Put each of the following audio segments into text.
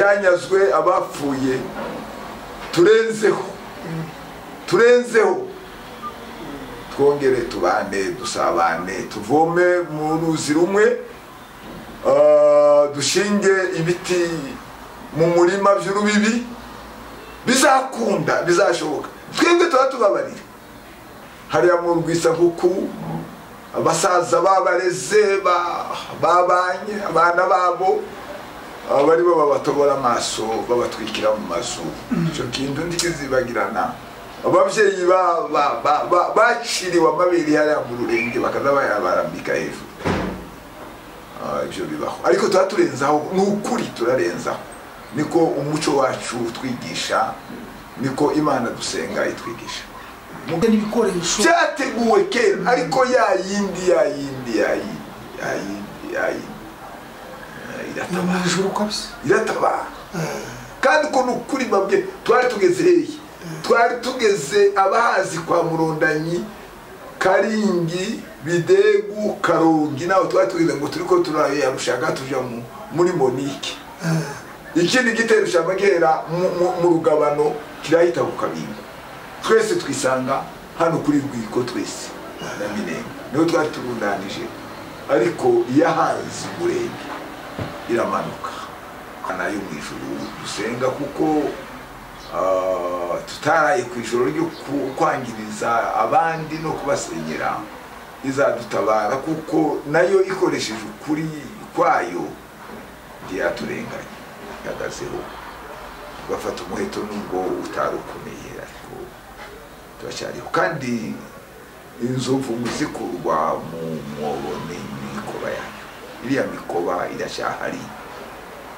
cyanyazwe abapfuye turenzeho turenzeho twongere tubane dusabane tuvome mu ruzi rumwe ah, dushinge ibiti mu murima by'urubibi bizakunda bizashoboka twebwe tuba tubabarira hariya mu rwisabuku abasaza babareze ba- babanye abana babo abari bo babatobora amaso babatwikira mu mazu icyo kintu ntikizibagirana ababyeyi ba- ba- ba- ba- baciriwe amabere hariya mu rurenge bakaza bayabarambika hejuru Ah, ibyo bibaho ariko tuba turenzaho ni ukuri turarenzaho niko umuco wacu utwigisha niko imana dusenga itwigisha n'ibikoresho byateguwe kera ariko ya yindi ya yindi ya yindi ya yindi ya yindi Eh, ni mu iratabara ijuru kabisa iratabara kandi ukuntu kuri bamwe twari tugeze hehe twari tugeze abahazi kwa murondanyi karingi bidegu karongi nawe twari tugeze ngo turi ko turayarushaka tuja mu- muri monike ikindi gitero cyaba gihera mu- mu- mu rugabano kirahita ku kabingo twese twisanga hano kuri rwiko twese na minenga niho twari turundanije ariko iyahanze umurenge iramanuka nayo mu ijuru dusenga kuko ah, tutaraye ku ijoro ryo ku- kwangiriza abandi no kubasenyera izadutabara kuko nayo ikoresheje ukuri kwayo ntiyaturenganya ihagazeho bafata umuheto nubwo utari ukomeye ariko turacyariho kandi inzovu mu zikurwa mu mwobo ni imikoba yayo iriya mikoba iracyahari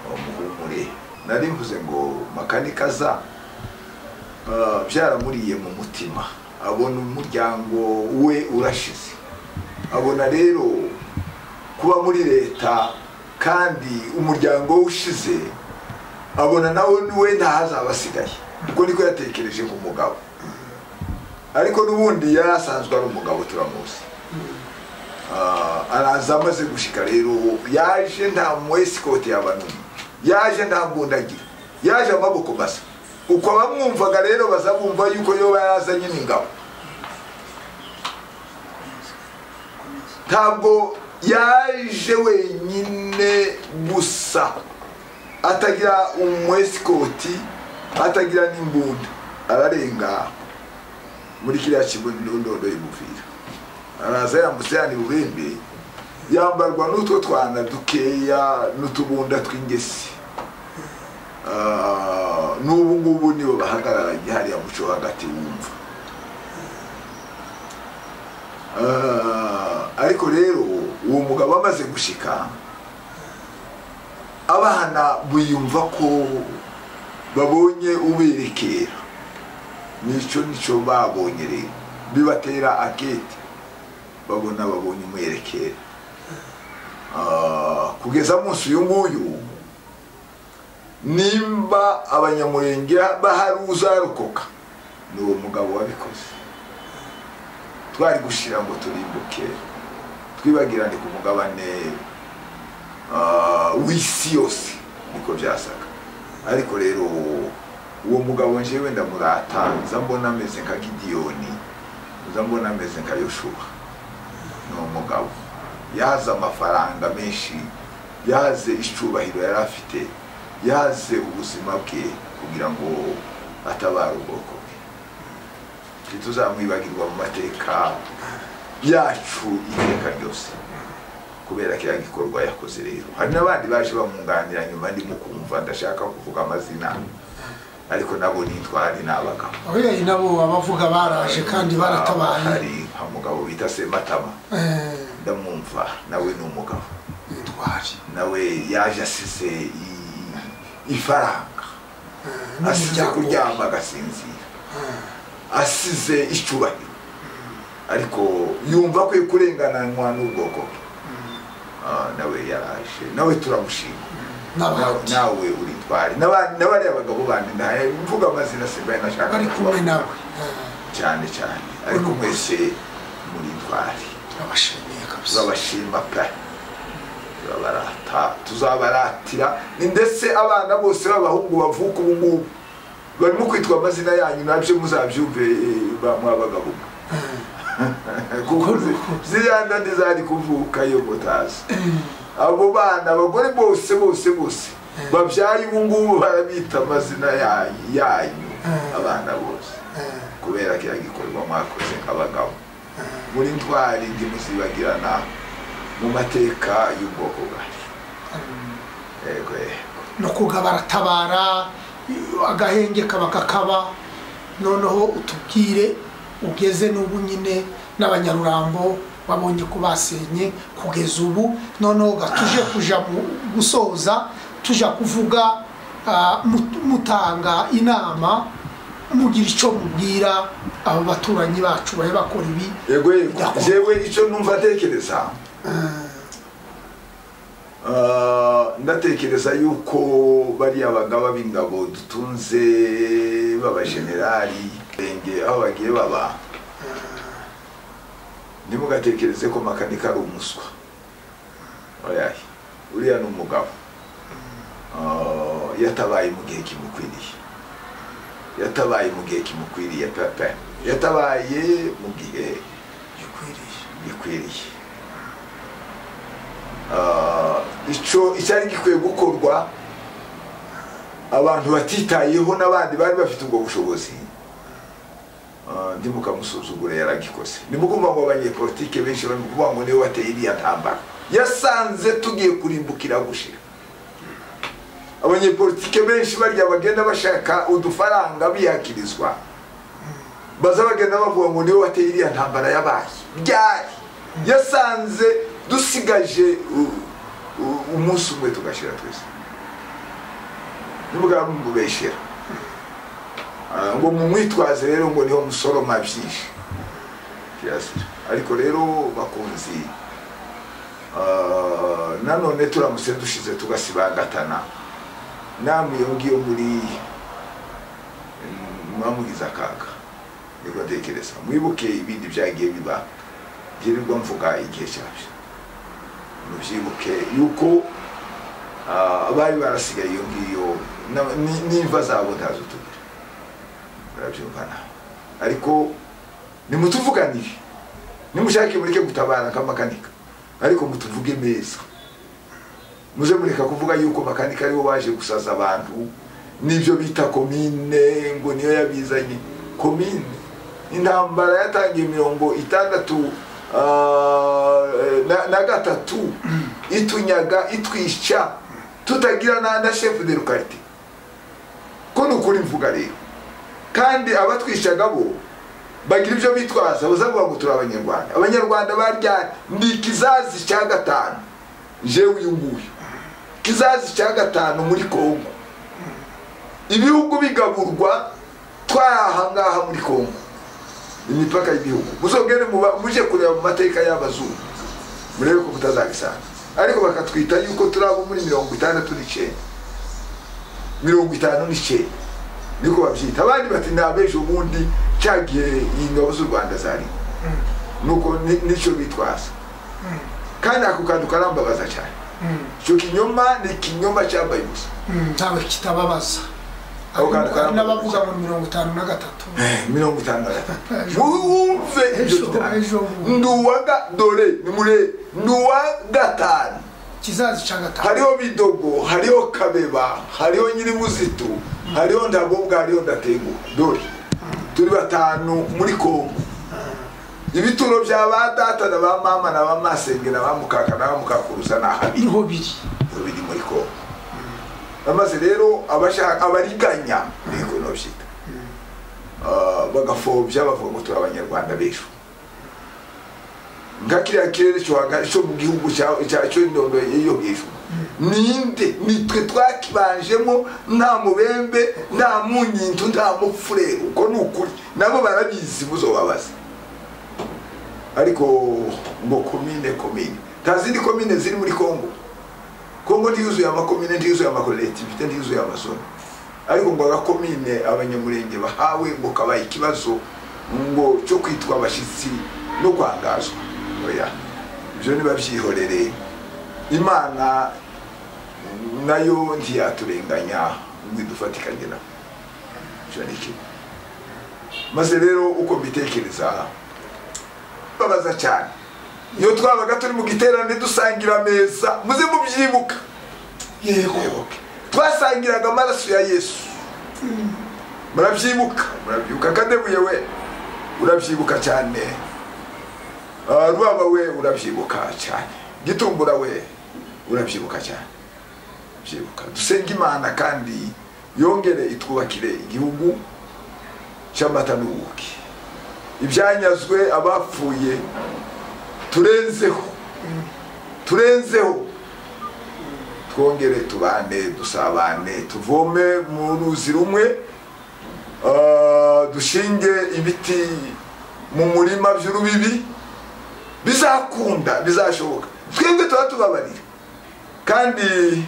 muhumure nari mvuze ngo makanika aza ah, byaramuriye mu mutima abona umuryango we urashize abona rero kuba muri leta kandi umuryango we ushize abona nawe we ntahazaba asigaye ubwo niko yatekereje ku mugabo ariko n'ubundi yari asanzwe ari umugabo turamuzi Ah, araza amaze gushika rero yaje nta mwesikoti yaba n'umwe yaje nta mbundagira yaje amaboko masa uko abamwumvaga rero bazabumva yuko yoba yarazanye n'ingabo ntabwo yaje wenyine gusa atagira umwesikoti atagira n'imbunda ararenga muri kiriya kindondo y'umupira araza yambutse yani bubembe yambarwa n'utwo twana dukeya n'utubunda tw'ingesi Ah, n'ubu ngubu nibo bahagararanye hariya muco hagati wumva Ah, ariko rero uwo mugabo amaze gushika abana biyumva ko babonye uberekera nicyo nicyo babonye rero bibatera akete babona babonye umwerekera Ah, kugeza munsi uyu nguyu nimba abanyamurenge bahari uzarokoka ni uwo mugabo wabikoze twari gushira ngo turimbuke twibagirane ku mugabane ah, w'isi yose niko byasaga ariko rero uwo mugabo njyewe ndamurata nza mbona ameze nka gidiyoni nza mbona ameze nka yoshuwa ni umugabo yahaze amafaranga menshi yahaze icyubahiro yari afite yahaze ubuzima bwe kugira ngo atabare ubwoko bwe ntituzamwibagirwa mu mateka yacu iteka ryose kubera ko gikorwa yakoze rero hari n'abandi baje bamwunganira nyuma ndimo kumva ndashaka kuvuga amazina ariko nabo nitwari ni abagabo ababyeyi nabo abavuga baraje kandi baratabaye hari nka mugabo bita sematama Eh, ndamwumva nawe ni umugabo ntitwari nawe yaje asize i- ifaranga asize n'umuryango. kuryama agasinzira asize icyubahiro ariko yumva ko kurengananywa n'ubwoko bwe Ah, nawe yaraje nawe turamushima Na- n'abandi nawe uri twari N'aba- n'abariya bagabo bandi ndahaye mvuga amazina simba nashaka bari kumwe kubavuga. nawe cyane cyane ariko mwese muri twari turabashimiye kabisa babashima pe turabarata tuzabaratira ni ndetse abana bose b'abahungu bavuka ubu ngubu barimo kwitwa amazina yanyu nabyo muzabyumve eh, ba- mwa bagabo mwe kuko zi- ziriya ndandi zari kuvuka iyo mutazi abo bana abagore bose bose bose babyaye ubu ngubu barabita amazina yanyu yanyu abana bose kubera kiriya gikorwa mwakoze nk'abagabo muri ntwari ndi muzibagirana mu mateka y'ubwoko bwacu yego yego no kugabatabara agahenge kaba kakaba noneho utubwire ugeze n'ubu nyine n'abanyarurambo babonye ko basenye kugeza ubu noneho ga- tuje kuja mu- gusoza tuja kuvuga ah, mut- mutanga inama mugira icyo mubwira abo baturanyi bacu babe bakora ibi yego yego D'accord. jewe icyo numva atekereza Ah, ndatekereza yuko bariya bagaba b'ingabo dutunze b'abajenerali renge aho bagiye baba ntimugatekereze ko makanika ari umuswa oya uriya ni umugabo Ah, yatabaye mu gihe kimukwiriye yatabaye mu gihe kimukwiriye pepe yatabaye mu gihe gikwiriye gikwiriye Ah, icyo icyari gikwiye gukorwa abantu batitayeho n'abandi bari bafite ubwo bushobozi Ah, ntimukamusuzugure yaragikoze nimugomba ngo abanyepolitike benshi bari kuvuga ngo niwe wateye iriya ntambara yasanze tugiye kurimbukira gushira abanyepolitike benshi barya bagenda bashaka udufaranga biyakirizwa baza bagenda bavuga ngo niwe wateye iriya ntambara yabaye ryari yasanze dusigaje u- u- umunsi umwe tugashira twese n'ubwami mubeshera Ah, ngo mumwitwaze rero ngo niho musoroma byinshi kirazira ariko rero bakunzi ah, nanone turamutse dushize tugasibangatana namwe iyo ngiyo muri mwamugize akaga niko ntekereza mwibuke ibindi byagiye biba byirirwa mvuga igihe cyabyo mubyibuke yuko ah, abari barasigaye iyo ngiyo na- ni- n'imva zabo ntazo tugira murabyumva nawe ariko nimutuvuganire nimushake mureke gutabara nk'amakanika ariko mutuvuge meza muze mureka kuvuga yuko makanika aribo baje gusaza abantu n'ibyo bita komine ngo niyo yabizanye komine intambara yatangiye mirongo itandatu ah, na- na gatatu itunyaga itwica tutagira na na shefu de rukarite ko ni ukuri mvuga rero kandi abatwishaga bo bagira ibyo bitwaza bazavuga ngo turi abanyarwanda abanyarwanda barya ni ikizazi cya gatanu jewe uyu nguyu kizazi cya gatanu muri kongo ibihugu bigaburwa twahangaha muri kongo imipaka y'ibihugu muzogere muba- muje kureba mu mateka y'abazungu murebe ko mutazabisanga ariko bakatwita yuko turi abo muri mirongo itandatu n'icyenda mirongo itanu n'icyenda niko babyita abandi bati ni abejo ubundi cya gihe ingabo z'u rwanda zariho nuko ni- nicyo bitwaza kandi ako kantu karambabaza cyane icyo kinyoma ni ikinyoma cyambaye ubusa Mm, ntawe kitababaza Ako kantu karambabaza. n'abavuga ngo ni mirongo itanu na gatatu mirongo itanu na gatatu wumve ibyo Ejo, ejo bundi. bitanu ndi uwa ga- dore nimure ndi uwa gatanu kizazi cya gatanu hariho bidogo hariho kabeba hariho nyirimuzitu hariho ndagobwa hariho ndatengu dore turi batanu muri kongo ibituro bya ba data na ba mama na ba masenge na ba mukaka na ba mukakuruza ni ahabi niho biri biri muri kongo amaze rero abashaka abariganya niko nobyita bagafobya bavuga ngo turi abanyarwanda b'ejo nka kiriya kirere cyo hagati- cyo mu gihugu cya- cya- cyo indondo yo hejuru ninde nitwe twakibanjemo nta mubembe nta munyindu nta mufurere uko ni ukuri nabo barabizi muzobabaza ariko ngo komine komine nta zindi komine ziri muri kongo kongo ntiyuzuye amakomine ntiyuzuye amakoperative ntiyuzuye amazone ariko ngo agakomine abanyamurenge bahawe ngo kabaye ikibazo ngo cyo kwitwa abashyitsi no kwangazwa oya ibyo nibabyihorere imana nayo ntiyaturenganya ngo idufatikanye na iki maze rero uko mbitekereza babaza cyane iyo twabaga turi mu giterane dusangira ameza muze mubyibuka yego mwibuke twasangiraga amaraso ya yesu murabyibuka murabyibuka akadebuye we urabyibuka cyane Ah, rwaba we urabyibuka cyane gitumbura we urabyibuka cyane byibuka dusenge imana kandi yongere itwubakire igihugu cy'amata n'ubuki ibyanyazwe abapfuye turenzeho turenzeho twongere tubane dusabane tuvome mu ruzi rumwe ah, dushinge ibiti mu murima by'urubibi bizakunda bizashoboka twebwe tuba tubabarira kandi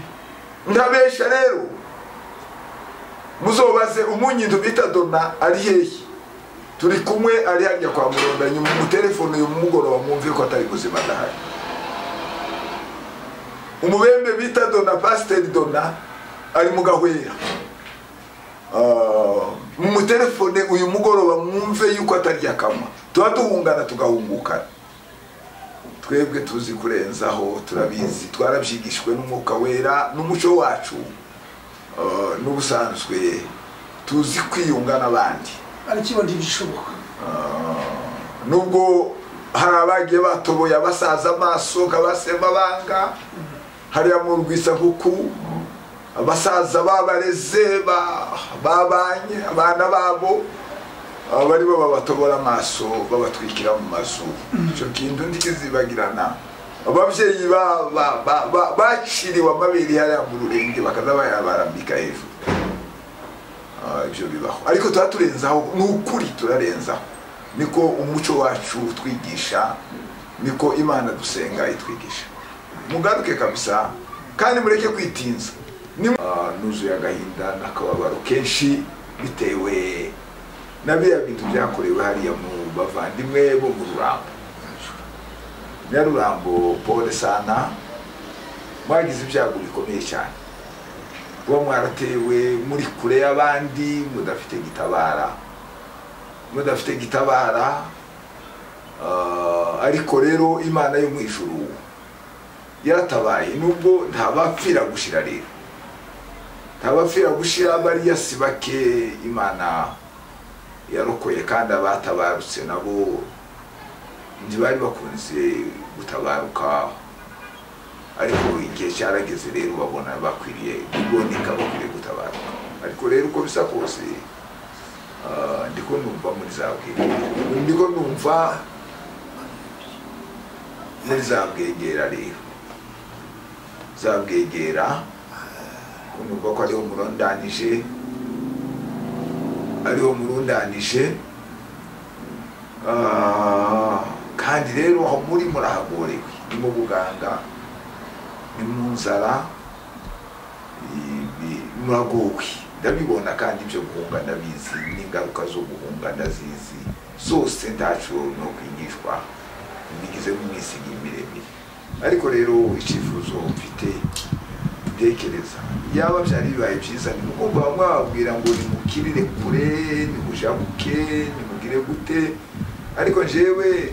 ndabesha rero muzobaze umunyindu bita dona ari hehe turi kumwe ari hajya kwa murondanya umutelefone uyu mugoroba mwumve ko atari buzima adahari umubembe bita dona pasiteri dona ari mu gahwera Ah, mumutelefone uyu mugoroba mwumve yuko atarya kamwa tuba duhungana tugahungukana twebwe tuzi kurenzaho turabizi twarabyigishwe n'umwuka wera n'umuco wacu ah, n'ubusanzwe tuzi kwiyunga n'abandi ariko ntibishoboka nubwo hari abagiye batoboye abasaza amaso nk'abasema banga hariya mu rwisabuku abasaza babareze ba- babanye abana babo aba baribo babatobora amaso babatwikira mu mazu icyo kintu ntikizibagirana ababyeyi ba- ba- ba- ba- baciriwe amabere hariya mu rurenge bakaza bayabarambika hejuru Ah, ibyo bibaho ariko tuba turenzaho ni ukuri turarenzaho niko umuco wacu utwigisha niko imana dusenga itwigisha mugaruke kabisa kandi mureke kwitinza Ni- Ah, nuzuye agahinda n'akababaro kenshi bitewe na biriya bintu byakorewe hariya mu bavandimwe bo mu rurambo nyarurambo pole sana mwagize ibyago bikomeye cyane kuba mwaratewe muri kure y'abandi mudafite gitabara mudafite gitabara ah, ariko rero imana yo mu ijuru yaratabaye nubwo ntabapfira gushira rero ntabapfira gushira bariya si bake imana yarokoye kandi abatabarutse nabo ntibari bakunze gutabaruka ariko igihe cyarageze rero babona bakwiriye gugonika bakwiriye gutabaruka ariko rero uko bisa kose ah, ndiko numva muri za bwegera ndiko numva muri za bwegera rero za bwegera ko numva ko ariho murondanije ariho murundanije Ah, kandi rero aho muri murahagorewe ni mu buganga ni mu nzara i- i- muragowe ndabibona kandi ibyo guhunga ndabizi n'ingaruka zo guhunga ndazizi zose ntacyo no kwigishwa bigizemo imisigi miremire ariko rero icyifuzo mfite ntekereza yaba byari bibaye byiza nimugomba mwababwira ngo nimukirire kure nimujabuke nimugire gute ariko jewe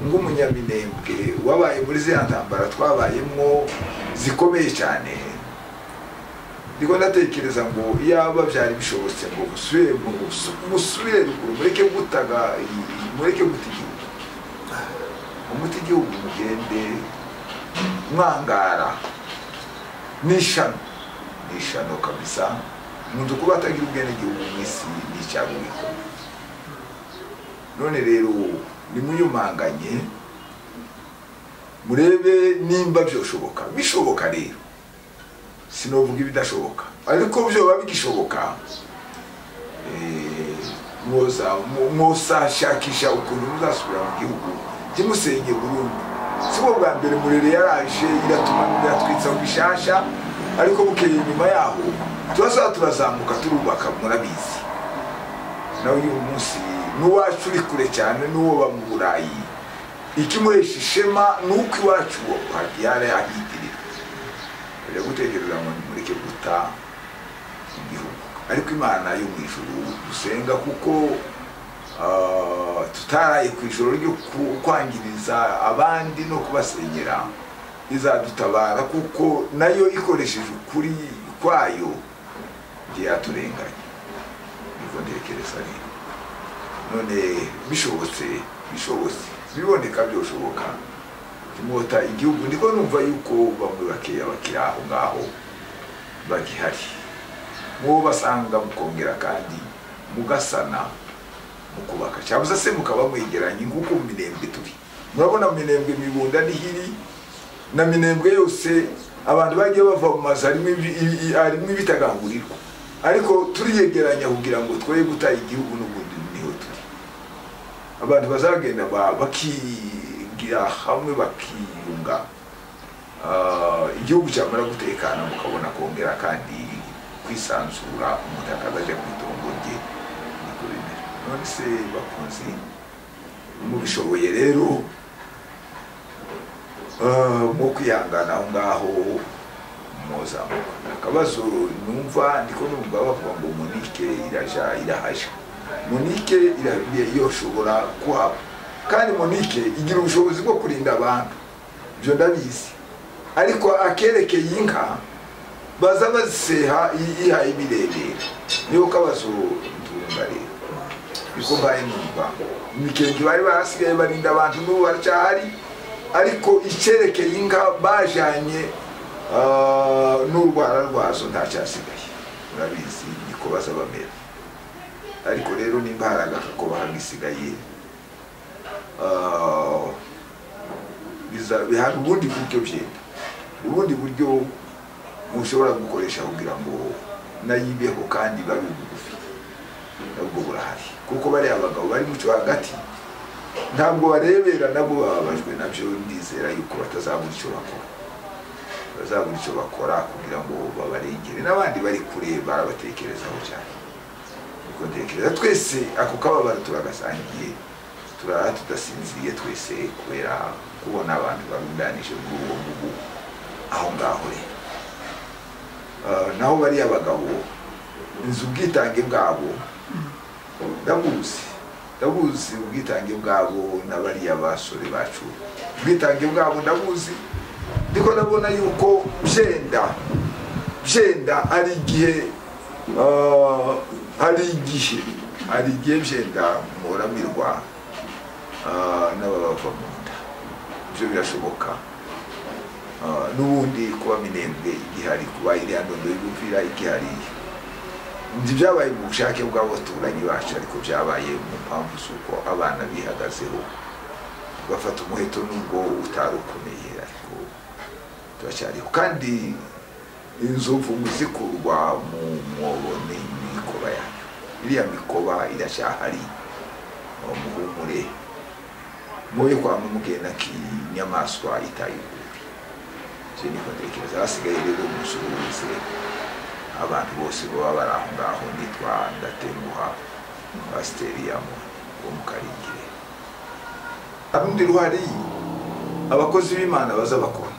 nk'umunyaminembwe wabaye muri ziriya ntambara twabayemo zikomeye cyane ndiko ndatekereza ngo yaba byari bishobotse ngo musubire mu busu- musubire ruguru mureke gutaga i- mureke guta igihugu umuti igihugu mugende mwangara n'ishano n'ishano kabisa umuntu kuba atagira ubwenegihugu mu isi ni icyago gikomeye none rero nimuyumanganye murebe nimba byoshoboka bishoboka rero sinovuga ibidashoboka ariko byoba bigishoboka eh, mwoza mu- mwosashakisha ukuntu muzasubira mu gihugu kimusenge burundu si bwo bwa mbere murere yaraje iratuma iratwitsa bishasha ariko bukeye nyuma yaho turazaba turazamuka turubaka murabizi nawe uyu munsi n'uwacu uri kure cyane n'uwo ba mu burayi ikimuhesha ishema ni uko iwacu uwo hagihari ahitirira ajya gutekereza ngo nimureke guta igihugu ariko imana yo mu ijuru dusenga kuko ah, tutaraye ku ijoro ryo ku- kwangiriza abandi no kubasenyera izadutabara kuko nayo ikoresheje ukuri kwayo ntiyaturenganya niko ntekereza rero none bishobotse bishobotse biboneka byoshoboka tumota igihugu ndiko numva yuko bamwe bakeya bakiri aho ngaho bagihari mubo basanga mukongera kandi mugasana mukubaka cyabuze se mukaba mwegeranye nk'uko mu minembwe turi murabona mu minembwe mibunda n'ihiri na minembwe yose abantu bagiye bava mu mazu harimo ibi- i- i- harimo ibitagangurirwa ariko turiyegeranya kugira ngo twoye guta igihugu n'ubundi niho turi abantu bazagenda ba- bakigira hamwe bakiyunga Ah, igihugu cyamara gutekana mukabona kongera kandi kwisanzura umuntu akazajya ku itongo rye niko bimera none se bakunzi mubishoboye rero ah, mwo kwihangana aho ngaho muzamuka akabazo numva ndiko numva bavuga ngo monike iraja irahaja monike irabye yoshobora kuhaba kandi monike igira ubushobozi bwo kurinda abantu ibyo ndabizi ariko akerekeye inka baza baziseha i- ihaye ibirebera niyo kabazo ndumva rero niko mbaye numva imikenge bari barasigaye barinda abantu n'ubu baracyahari ariko icyerekeye inka bajyanye ah, n'urwara rwazo ntacyasigaye murabizi niko baza bamera ariko rero nimba hari agakoba hagisigaye ah, biza- hari ubundi buryo byenda ubundi buryo mushobora gukoresha kugira ngo nayibeho kandi babe bugufi nabwo burahari kuko bariya abagabo bari mucyo hagati ntabwo barebera nabwo bababajwe nabyo ndizera yuko batazabura icyo bakora bazabura icyo bakora kugira ngo babarengere n'abandi bari kure barabatekerezaho cyane niko ntekereza twese ako kababaro turagasangiye turara tudasinziriye twese kubera kubona abantu barundanije muri uwo ngubu aho ngaho rero Ah, naho bariya bagabo nzi ubwitange bwabo ndabuzi ndabuzi ubwitange bwabo na bariya basore bacu ubwitange bwabo ndabuzi ndiko ndabona yuko byenda byenda hari igihe ah, hari igihe hari igihe byenda muramirwa ah, n'ababava mu nda ibyo birashoboka Ah, n'ubundi kuba minembwe igihari kuba iriya ndondo y'umupira igihari nzi byabaye mu bushake bw'abaturanyi bacu ariko byabaye mu mpamvu z'uko abana bihagazeho bafata umuheto nubwo utari ukomeye ariko turacyariho kandi inzovu zikurwa mu mwobo ni imikoba yayo iriya mikoba iracyahari aho muhumure muye kwa mugenda k'inyamaswa itaye ububi icyo niko ntekereza hasigaye rero umusuhuze abantu bose baba bari aho ngaho nitwa ndatenguha pasiteri ya mu wo mu karingire urundi ruhari abakozi b'imana baza bakora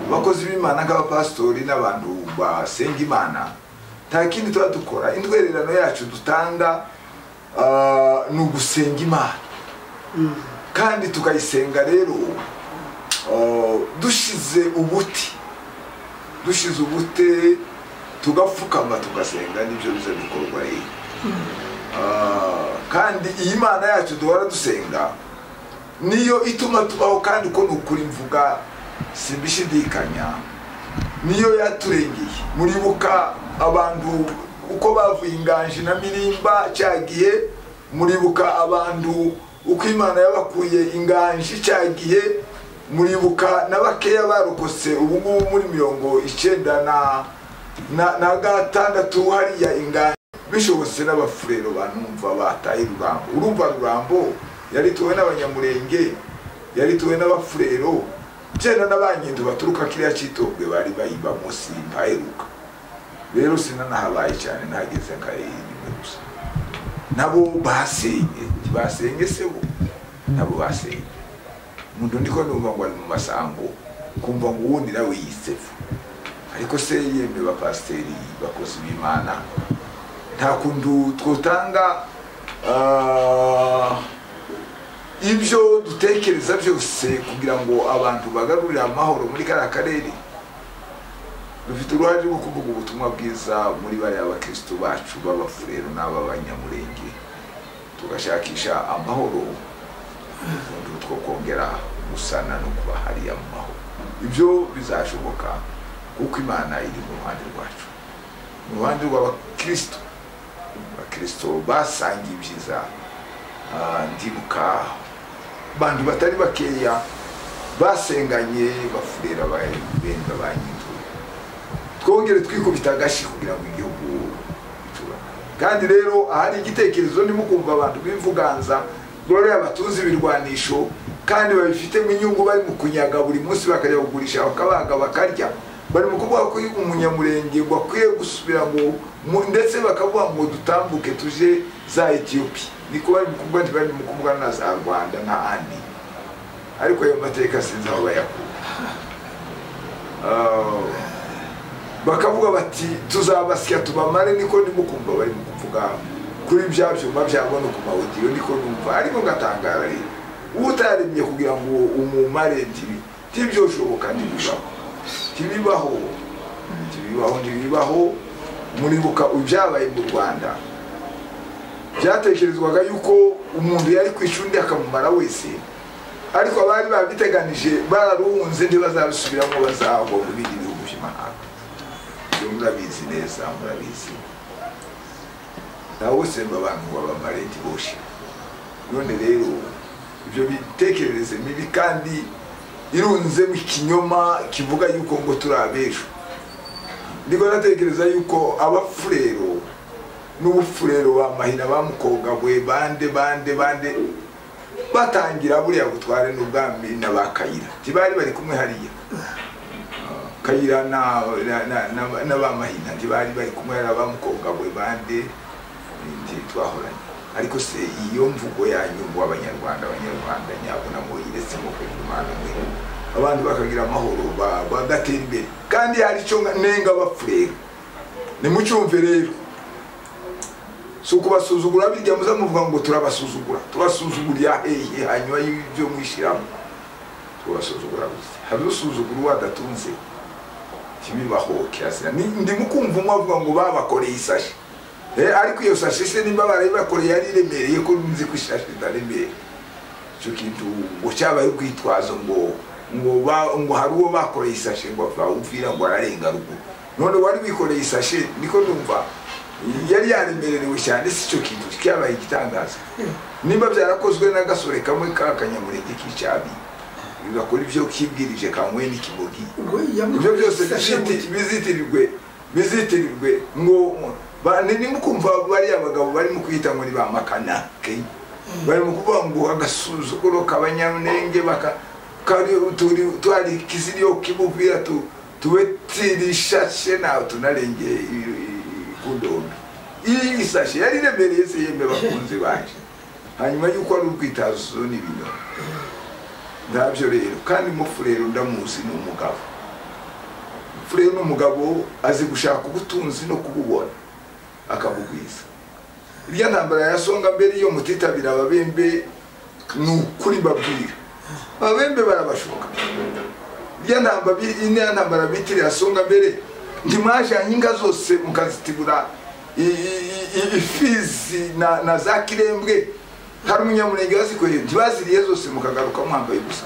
abakozi b'imana nk'abapasitori n'abantu basenga imana nta kindi tuba dukora indwererano yacu dutanga ah, ni ugusenga imana kandi tukayisenga rero ah, dushize ubuti dushize ubute tugapfukama tugasenga nibyo biza bikorwa rero Ah, kandi iyi mana yacu duhora dusenga niyo ituma tubaho kandi uko ni ukuri mvuga simbishidikanya niyo yaturengeye muribuka abantu uko bavuye inganji na mirimba cyagiye muribuka abantu uko imana yabakuye inganji cyagiye muribuka na bakeya barokotse ubu ngubu muri mirongo icyenda na na, na gatandatu hariya inganji bishobotse n'abafurero banumva bataye rurambo urumva rurambo yarituwe n'abanyamurenge yarituwe n'abafurero byenda n'abanyindo baturuka kiriya cyitobwe bari bayiba munsi ntaheruka rero sinanahabaye cyane nahageze nkayirimwe gusa nabo basenye ntibasenye se bo nabo basenye umuntu ndiko numva ngo ari mu masambu kumva ngo uwo ni nawe yiseva ariko se yemwe bapasiteri bakozi b'imana nta kuntu twotanga ah, ibyo dutekereza byose kugira ngo abantu bagarurire amahoro muri kariya karere dufite uruhare rwo kuvuga ubutumwa bwiza muri bariya bakirisitu bacu b'abafurero n'ab'abanyamurenge tugashakisha amahoro ubundi two kongera gusana no kuba hariya mu mahoro ibyo bizashoboka kuko imana iri mu ruhande rwacu mu ruhande rw'abakirisitu abakirisitu basangiye ibyiza Ah, ndibuka bantu batari bakeya basenganye bafurera benda ba nyinzu twongere twikubita agashi kugira ngo igihugu gicurane kandi rero ahari igitekerezo ntimukumva abantu bivuganza Gloria batuzi ibirwanisho kandi babifitemo inyungu bari mu kunyaga buri munsi bakajya kugurisha bakabaga bakarya bari mu kuvuga ko umunyamurenge ngo akwiye gusubira ngo mu- ndetse bakavuga ngo dutambuke tuje za etiyopi niko bari mu kuvuga ntibari mu kuvuga na za rwanda na andi ariko ayo mateka sinzi aho bayakura Ah, bakavuga bati tuzabasya tubamare niko ndimo kumva bari mu kuvuga kuri bya byuma byabo no ku mawodiyo niko numva ariko ngatangara rero uba utaremye kugira ngo umumare ntibi ntibyoshoboka ntibibaho ntibibaho ntibibaho ntibibaho muribuka ibyabaye mu rwanda byatekerezwaga yuko umuntu yari kwica undi akamumara wese ariko abari babiteganije bararuhunze ntibazabisubiramo bazahwa mu bindi bihugu by'amahanga ibyo murabizi neza murabizi nawe wese mba abantu ngo abamarenti boshye none rero ibyo bitekerereze mibi kandi irunzemo ikinyoma kivuga yuko ngo turi abejo ndiko natekereza yuko abafurero n'ubufurero ba mahina ba mukogabwe bande bande bande batangira buriya butware n'ubwami na ba kayira ntibari bari kumwe hariya Ah, kayira na, na, na, na, na ba mahina ntibari bari kumwe hariya ba mukogabwe bande ndi twahoranye ariko se iyo mvugo yanyu ngo abanyarwanda abanyarwanda nyabo na moyiretse mu kwezi imana mwe abantu bakagira amahoro ba- bagatera imbere kandi hari icyo nga- nenga bapfurera nimucyumve rero si ukubasuzugura bijya muza muvuga ngo turabasuzugura tubasuzugurira hehe hanyuma y'ibyo mwishyiramo tubasuzugura gusa hari usuzugura uwo adatunze kibibaho kirazira Ni- ndimo kumva umwe avuga ngo babakoreye isashi Eh, ariko iyo sashi se nimba barayibakoreye yari iremereye ko nzi ko ishashi itaremeye icyo kintu ngo cyabaye urwitwazo ngo ngo ba- ngo hari uwo bakoreye isashe ngo bawumvira ngo ararenga ruguru none wari wikoreye isashe niko numva yari yaremererewe cyane si icyo kintu cyabaye igitangaza nimba byarakozwe n'agasore kamwe k'akanyamurenge k'icyabi bigakora ibyo kibwirije kanyweye n'ikimogi ngo yamwe ibyo byose ifashe mu biziti- bizitirirwe bizitirirwe ngo ba- ni- ni mukumva bariya bagabo barimo kwita ngo ni ba makanake barimo kuvuga ngo agasuzuguro k'abanyamulenge baka kari turi twari kiziriyo kibuvira tu tube tirishashe nawe tunarenge i- i- kundombe iyi isashe yari iremereye se yembe bakunzi baje hanyuma y'uko ari urwitazo n'ibintu ndabyo rero kandi mufurero ndamuzi ni umugabo furere n'umugabo azi gushaka ubutunzi no kububona akabugwiza irya ntambara ya songa mbere iyo mutitabira ababembe ni ukuri babwira ababembe barabashoka irya ntamba- iriya ntambara bitiriye songa mbere ntimwajanye inga zose mukazitibura i- i- i- ifizi na, na za kirembwe hari umunyamurenge wazikoreye ntibaziriye zose mukagaruka mwambaye gusa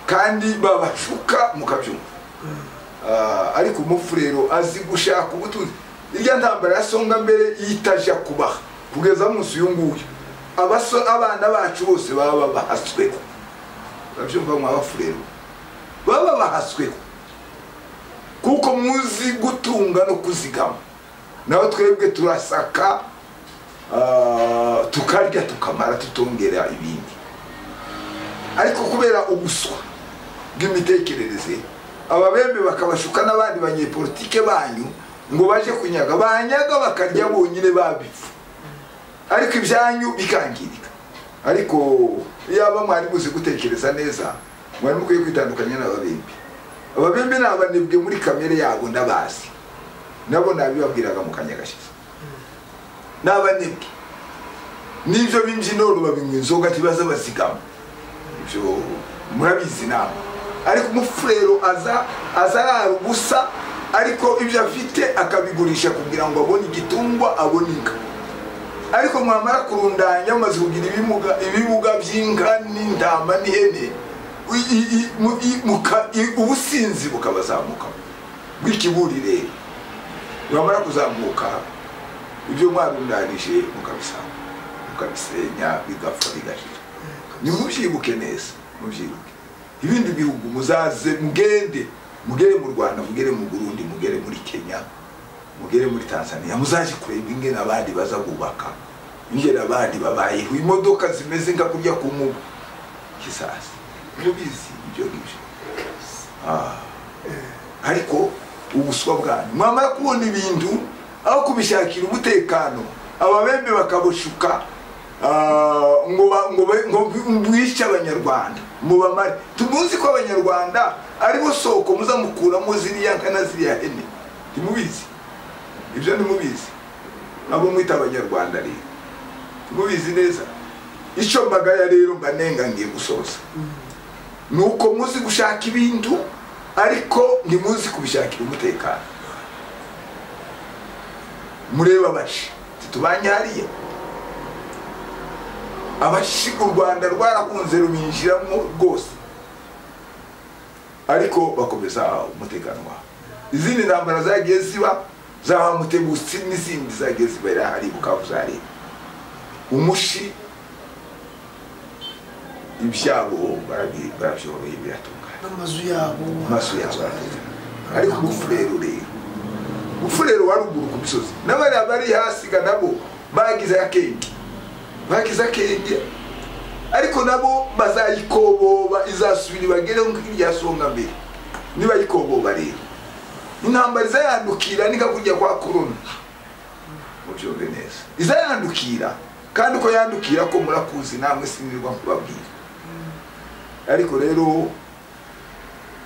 kandi babashuka mukabyumva Ah, ariko umufurero azi gushaka ubutunzi irya ntambara ya songa mbere yitajya kubaha kugeza munsi uyu nguyu abaso abana bacu bose baba bahasweho urabyumva mwabafurero baba bahasweho kuko muzi gutunga no kuzigama nawe twebwe turasaka ah, tukarya tukamara tutongera ibindi ariko kubera ubuswa bw'imitekerereze ababembe bakabashuka n'abandi banyepolitike banyu ngo baje kunyaga banyaga bakarya bonyine babipfa ariko ibyanyu bikangirika ariko yaba mwari muzi gutekereza neza mwari mukwiye kwitandukanya n'ababimbi ababimbi ni abanebwe muri kamere yabo ndabazi nabo nabibabwiraga mu kanya gashize ni abanebwe n'ibyo b'imbyinoro babinywa inzoga ntibaza bazigama ibyo murabizi nama ariko umufurero aza aza arara ubusa ariko ibyo afite akabigurisha kugira ngo abone igitungwa abone inka ariko mwamara kurundanya mumaze kugira ibimuga ibibuga by'inka n'intama n'ihene i- i- i- mu- i- muka- i- ubusinzi bukabazamuka bw'ikiburire mwamara kuzamuka ibyo mwarundanije mukabisanga mukabisenya bigapfa bigashira nimubyibuke neza mubyibuke ibindi bihugu muzaze mugende mugere mu rwanda mugere mu burundi mugere muri kenya mugere muri tanzania muzaje kureba ingene abandi baza kubaka ingene abandi babayeho imodoka zimeze nka kurya ku mubu kisasi mubizi ibyo ngibyo Ah, eh, ariko ubuswa bwanyu mwamara kubona ibintu aho kubishakira umutekano ababembe bakabushuka ah, ngo ba- ngo ba- ngo bi- mwice abanyarwanda mubamare tumuzi ko abanyarwanda aribo soko muzamukuramo ziriya nka na ziriya hene ntimubizi ibyo ntimubizi abo mwita abanyarwanda rero ntimubizi neza icyo mbagaya rero mbanenga ngiye gusoza ni uko muzi gushaka ibintu ariko ntimuzi kubishakira umutekano murebe abashi titubanye hariya abashi u rwanda rwarakunze rubinjiramo rwose ariko bakomeza umutekano wabo izindi ntambara zagiye ziba za mutebusi n'izindi zagiye zibera hari bukavu za leta umushi ibyabo barabi- barabyoroye biratungana n'amazu yabo amaso yawe ariko umufurero rero umufurero wa ruguru ku misozi n'abariya bari hasiga nabo bagize akenge bagize akenge ariko nabo bazayikoboba izasubira ibagere nk'iryasonga mbere nibayikoboba rero intambara izayandukira ni kakujya kwa korona mubyumve neza izayandukira kandi uko yandukira ko murakuzi namwe sinirwa kubabwira ariko rero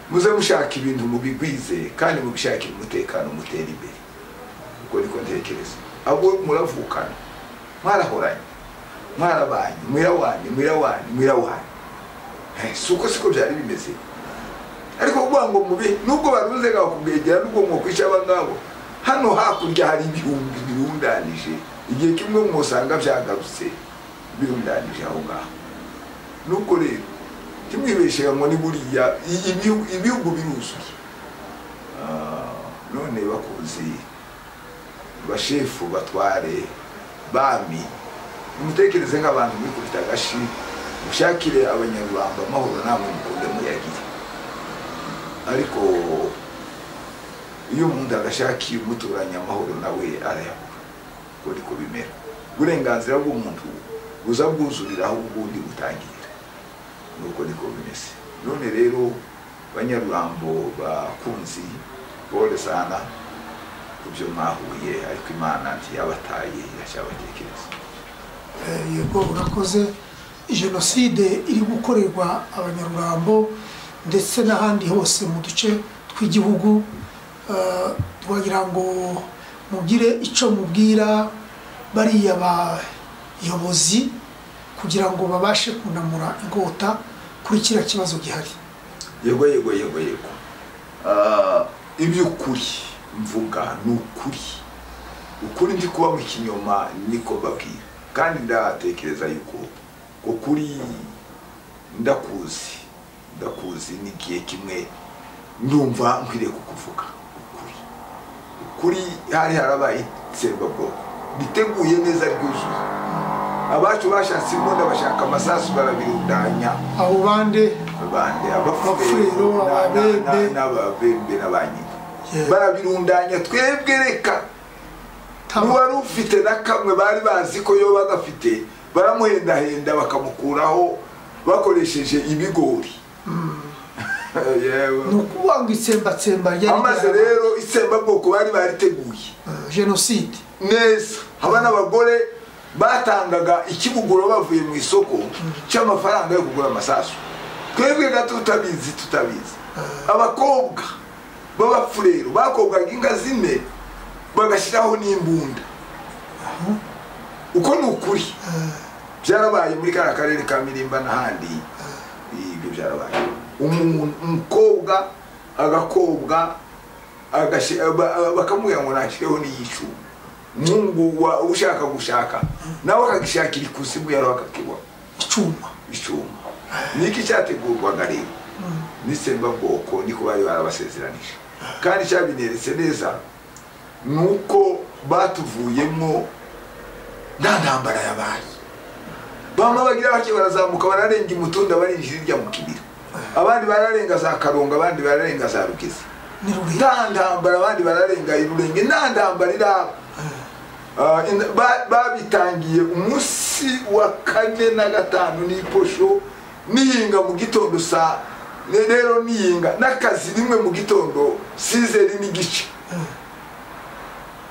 muze mushaka ibintu mubigwize kandi mubishakire umutekano mutera imbere ubwo niko ntekereza abo muravukana mwarahoranye mwarabanye mwirawanyu mwirawanyu mwirawanyu Eh, si uko siko byari bimeze ariko kuvuga ngo mube nubwo barunze ngaho kubwegera nubwo mwokwica abangabo hano hakurya hari ibihumbi birundanije igihe kimwe mwosanga byagarutse birundanije aho ngaho nuko rero ntimwibeshye ngo ni buriya i- ibihu- ibihugu biruzuye Ah, none bakunzi bashefu batware bami nimutekereze nk'abantu mwikubita agashi mushakire abanyarwanda amahoro namwe mukunde muyagire ariko iyo umuntu agashakiye umuturanye amahoro nawe arayabura ubwo niko bimera uburenganzira bw'umuntu buza bwuzurira aho ubundi butangirira nuko niko bimeze none rero banyarurambo bakunzi bore sana kubyo mwahuye ariko imana ntiyabataye iracyabatekereza Eh, yego urakoze jenoside iri gukorerwa abanyarurambo ndetse n'ahandi hose mu duce tw'igihugu eh, twagira ngo mugire icyo mubwira bariya bayobozi kugira ngo babashe kunamura ingota kuri kiriya kibazo gihari yego yego yego yego Ah, iby'ukuri mvuga ni ukuri ukuri ndi kuba mu kinyoma niko babwira kandi ndatekereza yuko ukuri ndakuzi ndakuzi n'igihe kimwe ndumva nkwiriye kukuvuga ukuri ukuri hari harabaye itsembabwoko riteguye neza ryuzuye abacu bashatse imbunda bashaka amasasu barabirundanya abo bande bande Abafurero, abafurero ababembe. n'ababembe n'abanyina Yeah. barabirundanya twebwe reka n'uwari ufite na kamwe bari bazi ko yo bagafite baramuhendahenda bakamukuraho bakoresheje ibigori Yewe. ni ukuvuga ngo itsembatsemba ryari amaze ryarabaye. rero itsembabwoko bari bariteguye Eh, jenoside neza haba n'abagore batangaga ikibuguro bavuye mu isoko cy'amafaranga yo kugura amasasu twebwe gato tutabizi tutabizi abakobwa b'abapfurero bakobwaga inka zine bagashyiraho n'imbunda uko ni ukuri byarabaye muri kariya karere ka mirimba n'ahandi ibyo byarabaye Umu- umukobwa agakobwa agashi- ba- bakamubwira ngo nashyireho n'iyicuma mungu wa- ushaka gushaka nawe akagishakira ikuzimu yariho akakibona icyuma icyuma niki cyategurwaga rero n'itsembabwoko niko bari barabasezeranije kandi cyabineretse neza ni uko batuvuyemo nta ntambara yabaye bamwe bagira bake barazamuka bararenga imutunda barinjira irya mu kibira abandi bararenga za karonga abandi bararenga za rugezi ni rurerure nta ntambara abandi bararenga irurenge nta ntambara iraba Ah, in- ba- babitangiye umunsi wa kane na gatanu n'iposho nihinga mu gitondo saa ne- rero nihinga n'akazi rimwe mu gitondo sizeri n'igice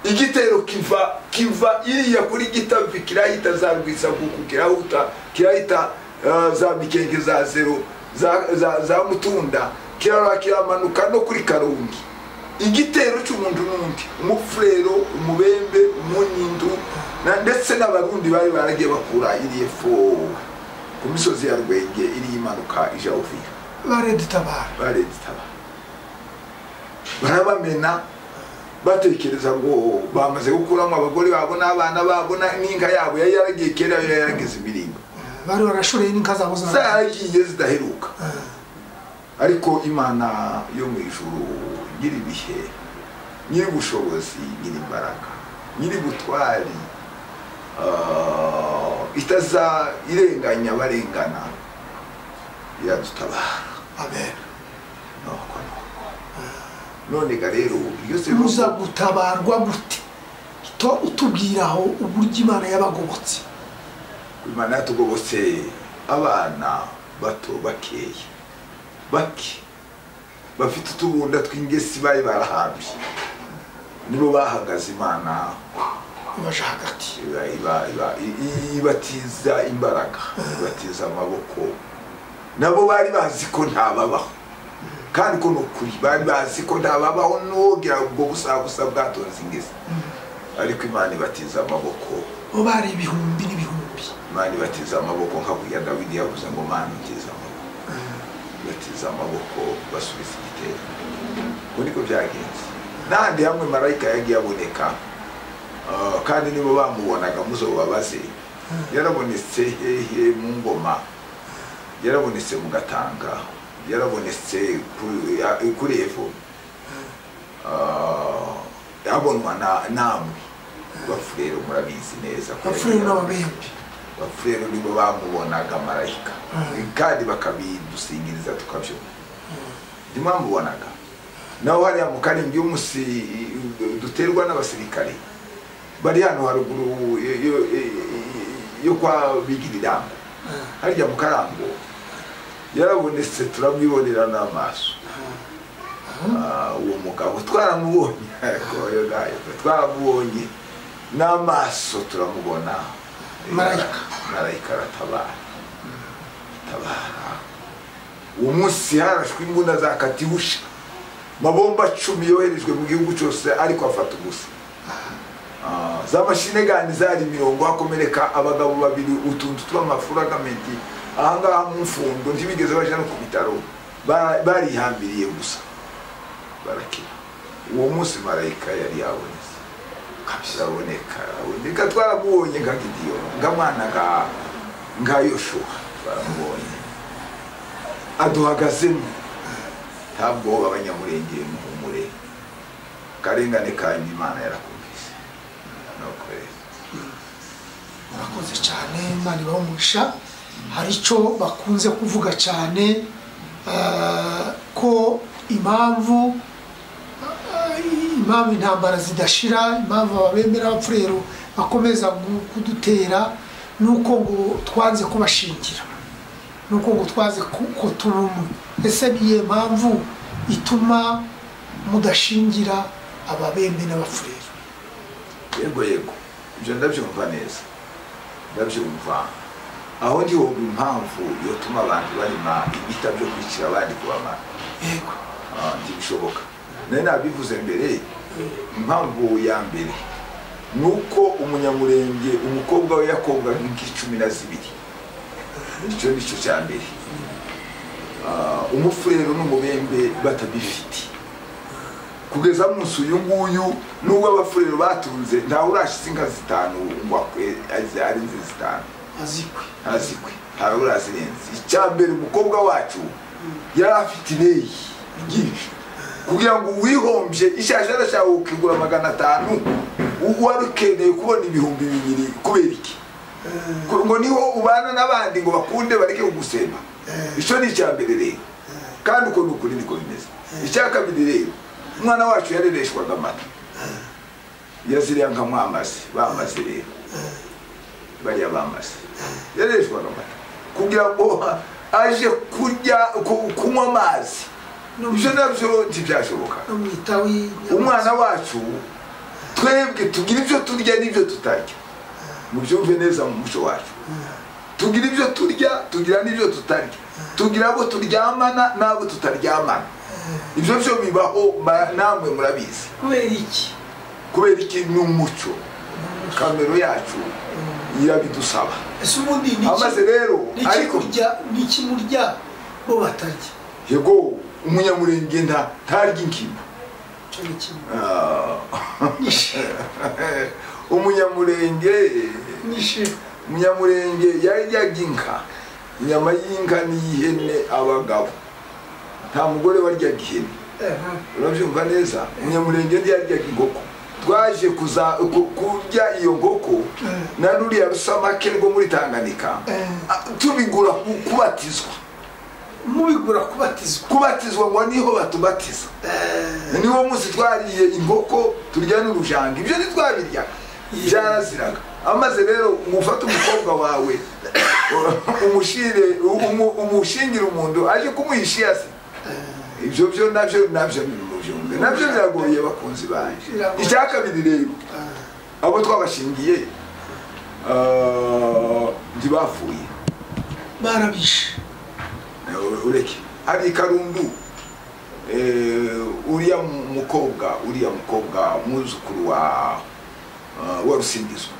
igitero kiva kiva iriya kuri gitavi kirahita za rwisaguku kirahuta kirahita ah, za mikenge za zero za, za, za mutunda kirara kiramanuka no kuri karungi igitero cy'umuntu n'undi umufurero umubembe umunyindu na ndetse n'abarundi bari baragiye bakura iriya fo ku misozi ya rwenge iriya imanuka ija uvira baredutabara bareditaba barabamena batekereza ngo bamaze gukuramo abagore babo n'abana babo na- n'inka yabo yari yaragiye kera yari yarageze imirimbo bari barashoreye n'inka zabo zaraye zaragiye zidaheruka ariko imana yo mu ijuru nyiri ibihe nyiri ubushobozi nyiri imbaraga nyiri butwari ah, itaza irenganya abarengana iradutabara amen nuko none ga rero iyo muza seruza gutabarwa gute to utubwira aho uburyo imana y'abagobotse imana yatugobotse abana bato bakeya bake bafite utubunda tw'ingesi bari barahambye nibo bahagaze imana ibaje hagati iba- iba- iba- i- i- ibatiza imbaraga ibatiza amaboko nabo bari bazi ko ntababaho kandi ko ni ukuri bari bazi ko ntababaho n'uwogira ubwo busabusa bwatonze ingezi ariko imana ibatiza amaboko bo bari ibihumbi n'ibihumbi imana ibatiza amaboko nka burya dawidi yavuze ngo mana ibatiza amaboko ibatiza amaboko basubiza igitero uko niko byagenze n'ahandi hamwe marayika yagiye aboneka ah, kandi nibo bamubonaga muzobabaze yarabonetse hehe mu ngoma yarabonetse mu gatanga yarabonetse kuri- ya- kuri evo Ah, abonwa na- namwe bafurero murabizi neza ko abafurere yagiye- n'ababembe abafurere nibo bamubonaga marayika kandi bakabidusingiriza tukabyumva ndimo bamubonaga naho hariya mu karindwi y'umusi duterwa n'abasirikare bari hano haruguru yo- yo- yo kwa bigirirango harya mu karango yarabonetse turamwibonera n'amaso Ah, uwo mugabo twaramubonye ariko yo nayo twaramubonye n'amaso turamubona Marayika. marayika aratabara atabara uwo munsi harashwe imbunda za katihusha mabomba cumi yoherejwe mu gihugu cyose ariko afata ubusa Ah, za mashine gani zari mirongo hakomereka abagabo babiri utuntu tw'amafuragamenti ahangaha mu mfundo ntibigeze baja no ku bitaro Ba- barihambiriye gusa barakira uwo munsi marayika yari yabonetse kabisaboneka reka twaramubonye nka gidiyo nga mwana nka nka yoshuwa twaramubonye aduhagazemo nta bwoba abanyamurenge muhumure karengane kanyu imana yarakumvise nuko rero murakoze cyane imana ibaho umugisha hari icyo bakunze kuvuga cyane eh, ko impamvu eh, impamvu intambara zidashira impamvu ababemera abapfurero bakomeza gu- kudutera ni uko ngo twanze kubashingira ni uko ngo twaze ku- ko turi umwe ese ni iyihe mpamvu ituma mudashingira ababembe n'abapfurero yego yego ibyo ndabyumva neza ndabyumva aho ndi wumva impamvu yotuma abantu barima ibita byo kwicira abandi kubamara yego Ah, ntibishoboka nayo nabivuze mbere impamvu ya mbere ni uko umunyamurenge umukobwa we yakobwaga nk'icumi na zibiri icyo ni cyo cya mbere Ah, umufurero n'umubembe batabifite kugeza munsi uyu nguyu n'ubwo abafurero batunze ntawe urashize inka zitanu ngo akwe- abyare inzi zitanu azikwe azikwe ntawe urazirenze icya mbere umukobwa wacu yari afite ineyi ryinshi kugira ngo uwihombye ishaje arashaka kukigura magana atanu wari ukeneye kubona ibihumbi bibiri kubera iki Ku- ngo niho ubana n'abandi ngo bakunde bareke kugusemba icyo ni icya mbere rero kandi uko ni ukuri niko bimeze icya kabiri rero umwana wacu yarereshwaga amata yaziriya nkamwamaze bamaze rero bariya bamaze yareshwaga amata kugira ngo aje kurya ku- kunywa amazi ibyo nabyo ntibyashoboka n'umwita w'inyama umwana wacu twebwe tugira ibyo turya n'ibyo tutarya mubyumve neza mu muco wacu tugira ibyo turya tugira n'ibyo tutarya tugira abo turyamana n'abo tutaryamana ibyo byo bibaho ma- namwe murabizi kubera iki kubera iki ni umuco kamero yacu irabidusaba ese ubundi ni iki- amaze rero ni iki ariko kurya ni iki murya bo batarya yego umunyamurenge nta ntarya inkima icyo ni kimwe Ah, nishe umunyamurenge nishe umunyamurenge yaryaga inka inyama y'inka n'iy'ihene abagabo nta mugore waryaga ihene urabyumva neza umunyamurenge ntiyaryaga inkoko twaje kuza ku- kurya iyo nkoko na ruriya rusamake rwo muri tanganika Eh. ah, tubigura ku- kubatizwa mubigura kubatizwa kubatizwa ngo niho batubatiza niwo munsi twariye inkoko turya n'urujanga ibyo ntitwabiryaga byaraziraga amaze rero ngufate umukobwa wawe umushire umu- umushingire umuntu aje kumuha ishiyasi ibyo byo nabyo nabyo biri mu byumve nabyo biragoye bakunzi banjye Biragoye. icya kabiri rero abo twabashingiye ah, ntibapfuye barabishe Eh, ureke hari ikarundu eh, uriya mu- mukobwa uriya mukobwa umwuzukuru wa eh, wa rusingizwa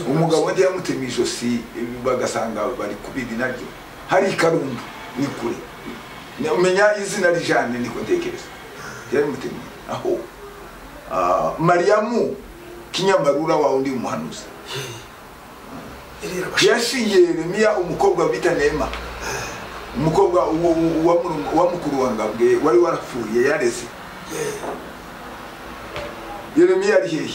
umugabo ndi yamutema ijosi eh, bagasanga bari kubiri naryo hari ikarundu ni kure Ne- umenya izina rijane niko ntekereza ryarimutemye aho Ah, mariyamu kinyamarura wa undi muhanuzi yashingiye yeremiya umukobwa bita nema umukobwa wo- wo- wa murumwa- wa mukuru wa ngabwe wari warapfuye yareze yeremiya ari hehe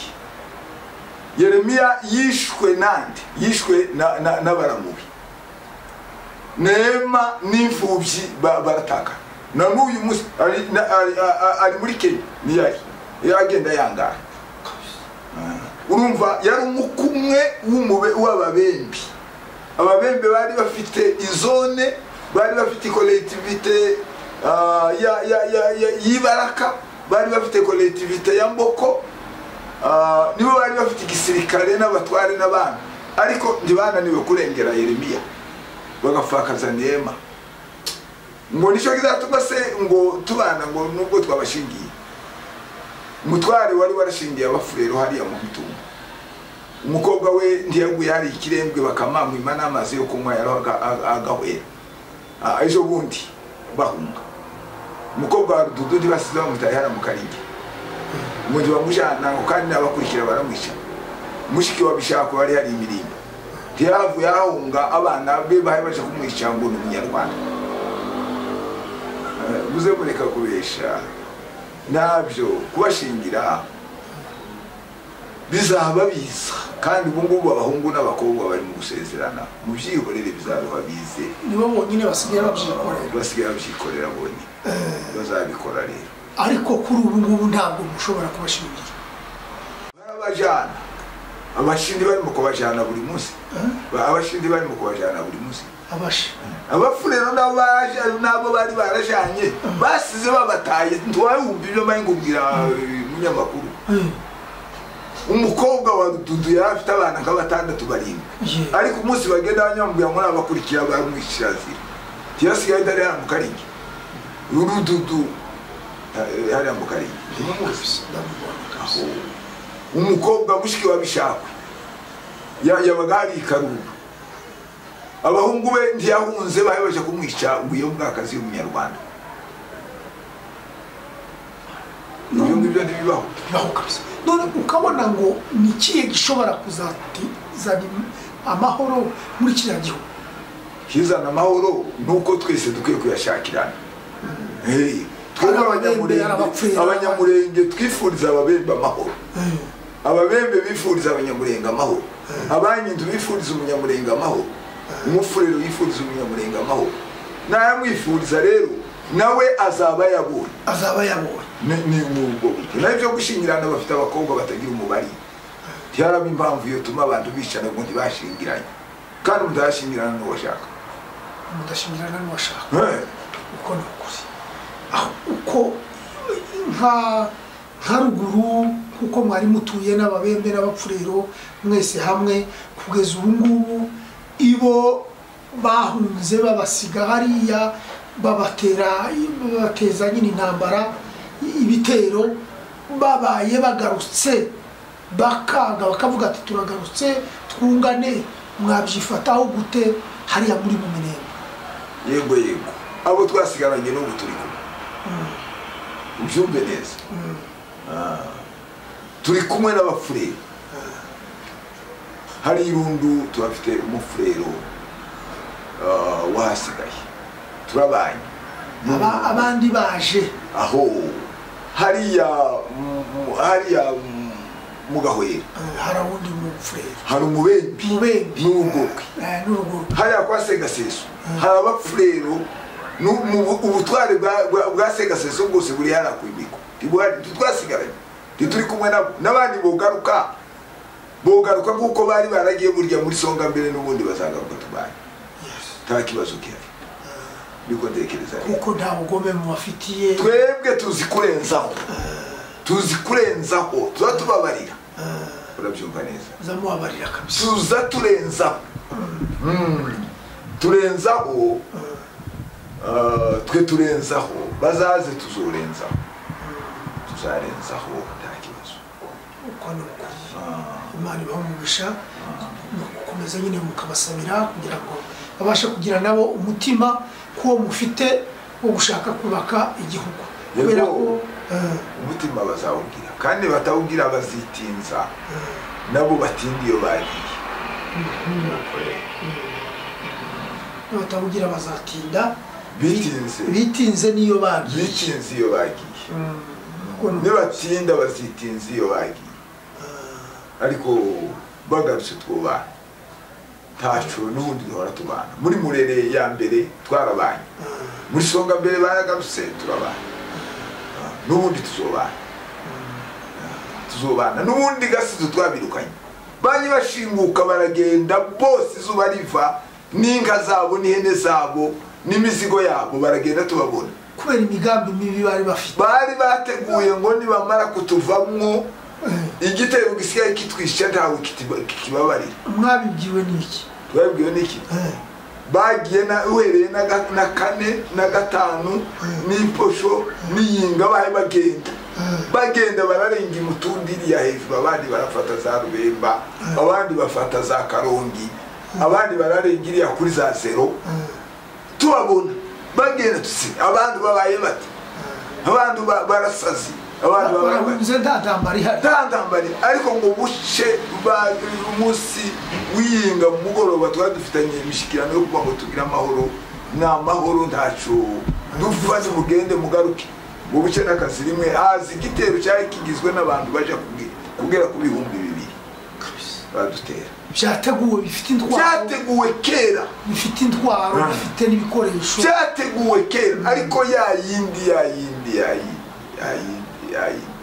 yeremiya yishwe nande yishwe na- na- n'abaramubi nema n'imfubyi ba- barataka na n'uyu munsi ari- na- ari- a- a- ari muri kenya niyari yagenda yangara urumva yari umukumwe w'umube- w'ababembe ababembe bari bafite izone bari bafite kolektivite y'ibaraka bari bafite kolektivite ya mboko ah, nibo bari bafite igisirikare n'abatware n'abana ariko ntibananiwe kurengera yeremiya bagapfakaza nema ngo nicyo kizatuma se ngo tubana ngo nubwo twabashingiye umutware wari warashingiye abafurero hariya mu mitungo umukobwa we ntiyaguye hari ikirembwe bakamamwima n'amazi yo kunywa yari aga- aga- agahwera Ah, ejo bundi bahunga umukobwa wa rududu ntibasize bamutaye hariya mu karinge umugi bamujyana ngo kandi n'abakurikira baramwica mushiki wa bishako wari hari imirimbo ntiyahavuye ahahunga abana be bari baje kumwica ngo ni umunyarwanda Eh, muze mureka kubesha nabyo kubashingira bizaba biza kandi ubu ngubu abahungu n'abakobwa bari mu gusezerana mu byihorere bizaba bize nibo bonyine basigaye babyikorera basigaye babyikorera bonyine bazabikora rero ariko kuri ubu ngubu ntabwo mushobora kubashingira barabajyana abashindi barimo kubajyana buri munsi abashindi barimo kubajyana buri munsi abashe abafurero nabo baraja- nabo bari barajanye basize babataye ntiwabumva ibyo mari ngubwira eh, munyamakuru umukobwa wa wa dudu yari afite abana nka batandatu barindwi Ye. ariko umunsi bagenda banyamubwira ngo nabakurikiye abamwishyira zira ntiyasigaye atari hariya mu karingi uru dudu eh, hariya mu karingi Aho. umukobwa mushiki wa bishakwe Ya- yabaga hari ikarumbu abahungu be ntiyahunze bahebaje kumwica ubuye bw'akazi y'umunyarwanda ibyo ngibyo ntibibaho bibaho kabisa none ukabona ngo ni ikihe gishobora kuzazana amahoro muri kiriya gihugu kizana amahoro nuko twese dukwiye kuyashakirana Hey, twebwe Hari abanyamurenge ababembe, hari abapfuye, abanyamurenge twifuriza ababembe amahoro ababembe bifuriza abanyamurenge amahoro abanyindu bifuriza umunyamurenge amahoro umufurero yifuriza umunyamurenge amahoro nayamwifuriza rero nawe azaba yabonye azaba yabonye Ni- ni ubwo buryo naho ibyo gushyingirana bafite abakobwa batagira umubare ntiharaba impamvu iyo tuma abantu bicana ngo ntibashingiranye kandi mudashingirana n'uwo ashaka mudashingirana n'uwashaka Eh. uko ni ukuri aho uko nka nka ruguru kuko mwari mutuye n'ababembe n'abapfurero mwese hamwe kugeza ubu ngubu ibo bahunze babasiga hariya babatera babateza nyine intambara ibitero babaye bagarutse bakanga bakavuga ati turagarutse twungane mwabyifataho gute hariya muri mu mirembe yego yego abo twasigaranye n'ubu turi kumwe ubyumve neza Ah. turi kumwe n'abafurero hari irundu turafite umufurero ah, wahasigaye turabanye Aba- abandi baje aho hariya mu- mu- hariya mu- mu gahwera Eh, hari uwundi mufureri hari umubembi mubembi n'urugobwe Eh, n'urugorwe hariya kwa segaseso hari abafurero nu- mu bu- ubutware bwa- bwa- bwa segaseso bwose buri hariya ku imiko Ntibuhari, ntitwasigaranye ntituri kumwe nabo n'abandi bogaruka bogaruka kuko bari baragiye burya muri songa mbere n'ubundi bazagaruka tubanye nta kibazo gihari niko ntekereza rero. kuko nta bugome mubafitiye twebwe tuzi kurenzaho tuzi kurenzaho tuba tubabarira urabyumva neza zamubabarira kabisa tuza turenzaho Mm. turenzaho ah, twe turenzaho bazaze tuzorenzaho tuzarenzaho nta kibazo uko ni ukuri imana ibaha umugisha ni ugukomeza nyine mukabasabira kugira ngo babashe kugira nabo umutima kuwo mufite wo gushaka kubaka igihugu Yego. kubera ko eh, umutima bazawubwira kandi batawubwira bazitinza nabo batinda iyo bagiye batabugira bazatinda Bitinze. bitinze niyo bagiye bikinze iyo bagiye Ubwo ni- nibatinda bazitinza iyo bagiye ariko bagarutse twubana ntacu n'ubundi duhora tubana muri murere ya mbere twarabanye muri songa mbere baragarutse turabana Ah, n'ubundi tuzobana Ah, tuzobana n'ubundi gasizo twabirukanye bajye bashinguka baragenda bose izuba riva n'inka zabo n'ihene zabo n'imizigo yabo baragenda tubabona kubera imigambi mibi bari bafite bari bateguye ngo nibamara kutuvamwo igitero gisigaye kitwisha ntawe kitiba- kikibabarira mwabibwiwe n'iki twabibwiwe n'iki Eh, bagiye na- uhereye na ga- na kane na gatanu n'iposho n'iyinga bahe bagenda bagenda bararenga imutundi iriya hejuru abandi barafata za rubemba abandi bafata za karongi abandi bararenga iriya kuri za zero tubabona bagenda tusi abandi babaye bati abandi ba- barasazi abandi babaye bati barahunze nta ntambara ihari ntandambari ariko ngo buce ba- umunsi wiyinga mu mugoroba twari dufitanye imishyikirano yo kuba ngo tugire amahoro ni amahoro ntacu duva mugende mugaruke ngo buce n'akazi rimwe haza igitero cyari kigizwe n'abantu baja kubwi- kugera ku bihumbi bibiri badutera byateguwe bifite intwaro byateguwe kera bifite intwaro Ah. bifite n'ibikoresho byateguwe kera ariko ya yindi ya yindi ya yindi ya yindi ya yindi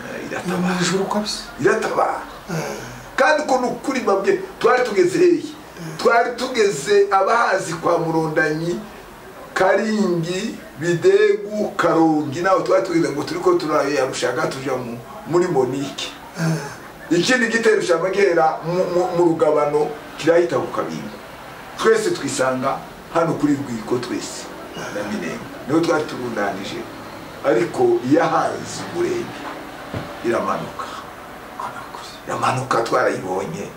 eh, ni iratabara mu ijuru kabisa iratabara kandi ukuntu kuri bamwe twari tugeze hehe twari tugeze abahazi kwa murondanyi karingi bidegu karongi nawe twari tugeze ngo turiko turayarushaka tuja mu- muri monike ikindi gitero cyangwa gihera mu- mu- mu rugabano kirahita ku kabingo twese twisanga hano kuri rwiko twese na minenga niho twari turundanije ariko iyahanze umurenge iramanuka iramanuka twarayibonye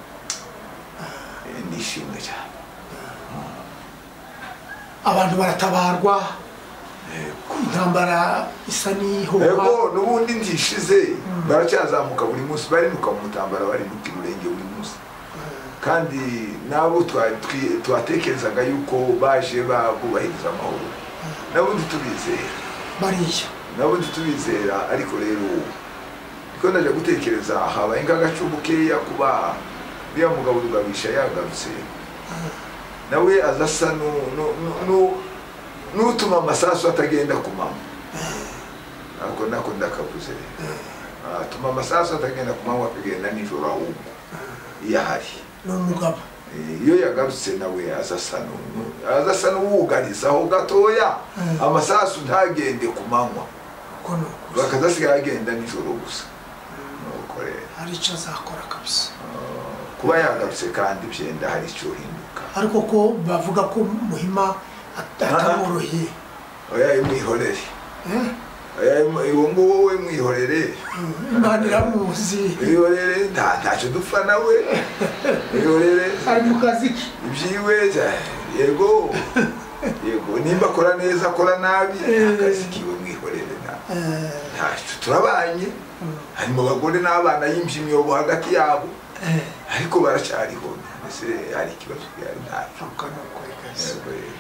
Eh, nishimwe cyane abantu baratabarwa intambara isa n'ihoba ego n'ubundi ndishize baracyazamuka buri munsi bari nuka mu mutambara bari nuka urenge buri munsi kandi nabo twa- twi- twatekerezaga yuko baje babubahiriza amahoro nabundi tubizera bariya nabundi tubizera ariko rero ubu niko ndaje gutekereza habaye nk'agacu bukeya kuba uriya mugabo rugabisha yagarutse nawe aza asa nu- nu- nu- nu- n'utuma amasasu atagenda kumama nako nako ndakavuze rero atuma amasasu atagenda kumama akagenda nijoro ahubwo iyo ahari ni umugabo Eh, iyo yagarutse nawe aza asa nu- aza asa n'uwugarizaho gatoya Mm. amasasu ntagende ku manywa ubwo ni ukuri bakazasigaye agenda nijoro gusa nuko rero hari icyo azakora kabisa kuba yagarutse kandi byenda hari icyo uhinduka ariko ko bavuga ko muhima at- atamworoheye oya mwihorere Eh? oya mu- uwo nguwo we mwihorere imana iramuzi mwihorere nta ntacyo dupfa nawe mwihorere ari mu kazi ke ibyiwe za- yego yego nimba akora neza akora nabi Eh. akazi kiwe mwihorere nta Eh, ntacyo turabanye Mm. harimo abagore n'abana yimvye imyobo hagati yabo eh, ariko baracyariho mbese hari ikibazo gihari ntacyo ubwo ni ukuri kabisa. Yego, yego.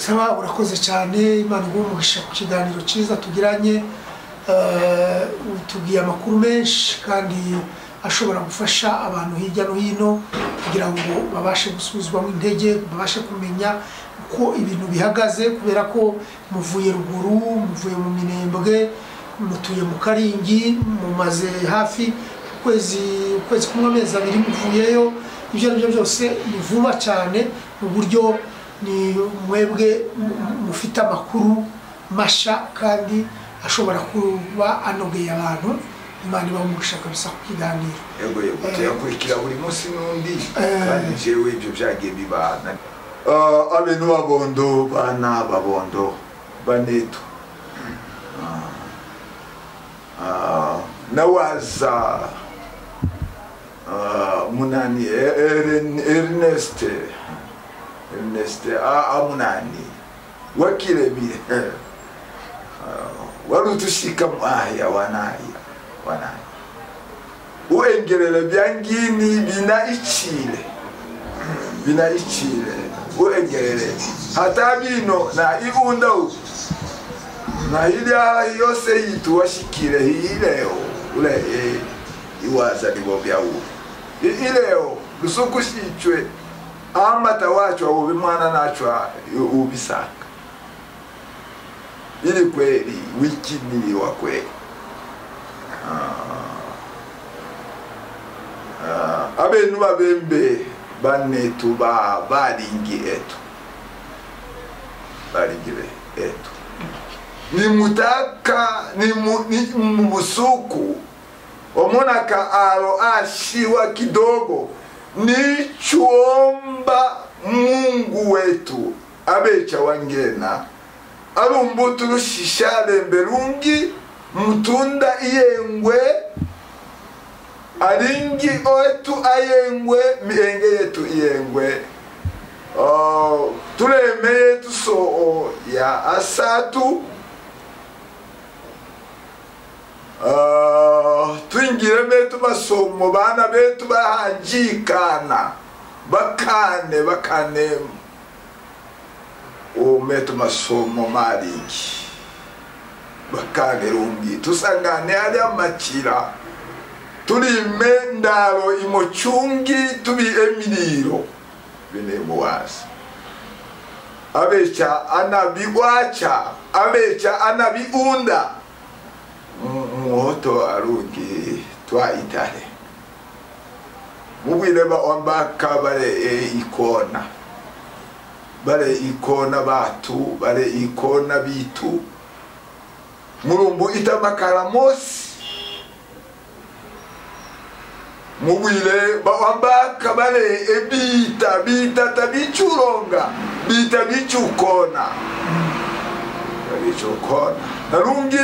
saba urakoze cyane imana iguhe umugisha ku kiganiro cyiza tugiranye Eh, utubwiye amakuru menshi kandi ashobora gufasha abantu hirya no hino kugira ngo babashe gusubizwamo intege babashe kumenya uko ibintu bihagaze kubera ko muvuye ruguru muvuye mu minembwe mutuye mu karingi mumaze hafi ukwezi ukwezi kumwe amezi abiri muvuyeyo ibyo ari byo byose ni vuba cyane mu buryo ni mwebwe mu- mu- mufite amakuru masha kandi ashobora kuba anogeye abantu imana ibaha umugisha kabisa ku kiganiro yego yego tuyakurikira buri munsi n'undi Eh. kandi jewe ibyo byagiye bibana Ah, abenu babondo bana babondo banetu Ah, ah, nawaza ah, munani E- Eren- ernest ernest ah, ah, munani wakirebire Ah, wari utushikamu ahya wanaya wanaya uengerere byangini bina ichile bina ichile uengerere hata bino na ibunda u na ilya yose yitu washikire ileo ule e, iwaza libobya u I- ileo lusuku shichwe amata wachwa ubi mwana nachwa u- ubisaka ili kweli wiki nili wa kweli Ah, abenu babembe banetu ba balingi etu balingire etu nimutaka nimu- ni- mumusuku omona ka alo ashiwa kidogo nichuomba mungu wetu abecha wangena alumbutu lushisha lembe lungi mutunda iyengwe alingi otu ayengwe mihenge yetu iyengwe Oh, tulemeye tusoo ya asatu Ah, twingire betu masomo bana betu bahanjikana bakane bakane umetu masomo malingi bakane lungi tusangane ali amakira tulime ndalo imochungi tubi emiliro bine muwasi abecha anabiwacha abecha anabiunda muhoto arungi twaitale mubwire baombaka bare e ikona bare ikona batu bare ikona bitu mulumbu itamakara mosi mubwire bambakabare ebita bitata bicuronga bita bicukona bicukona narungi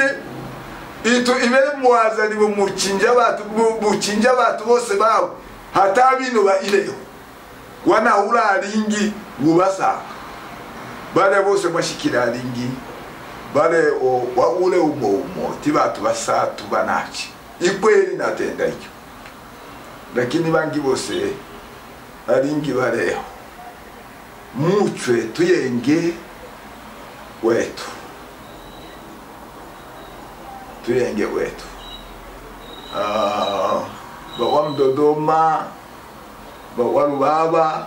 itu ibe muwazani bumukinja batu bumukinja batu bose bawe hatabino ba ileho wana ularingi bubasa bare bose bashikiraringi bare o wa ule umo umo tibatu basatu banachi ikweli natenda icyo lakini bangi bose aringi bareho muchwe tuyenge wetu tuyenge wetu Ah, bawa mdodoma bawa rubaba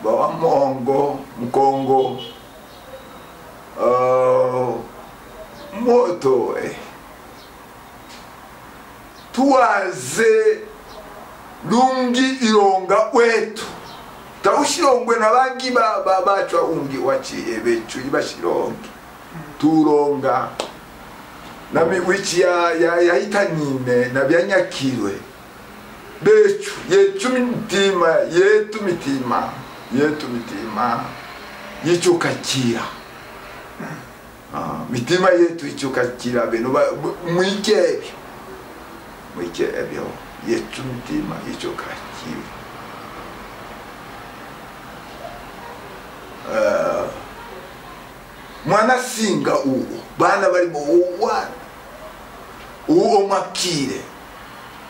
bawa mongo mkongo Ah, moto eh. tuwaze lungi ilonga wetu taushilongwe na bangi ba- ba- bacwa ungi waciye beculi bashilonge tulonga na miwici ya- ya- yahitanine na byanyakilwe becu yecu mitima yetu mitima yetu mitima yicukakira Ah, mitima yetu icukakira bino ba- mu- mwike ebyo mwike ebyo yecu mitima icukakira Ah, mwana singa uwo bana balimo uwana uwo mwakire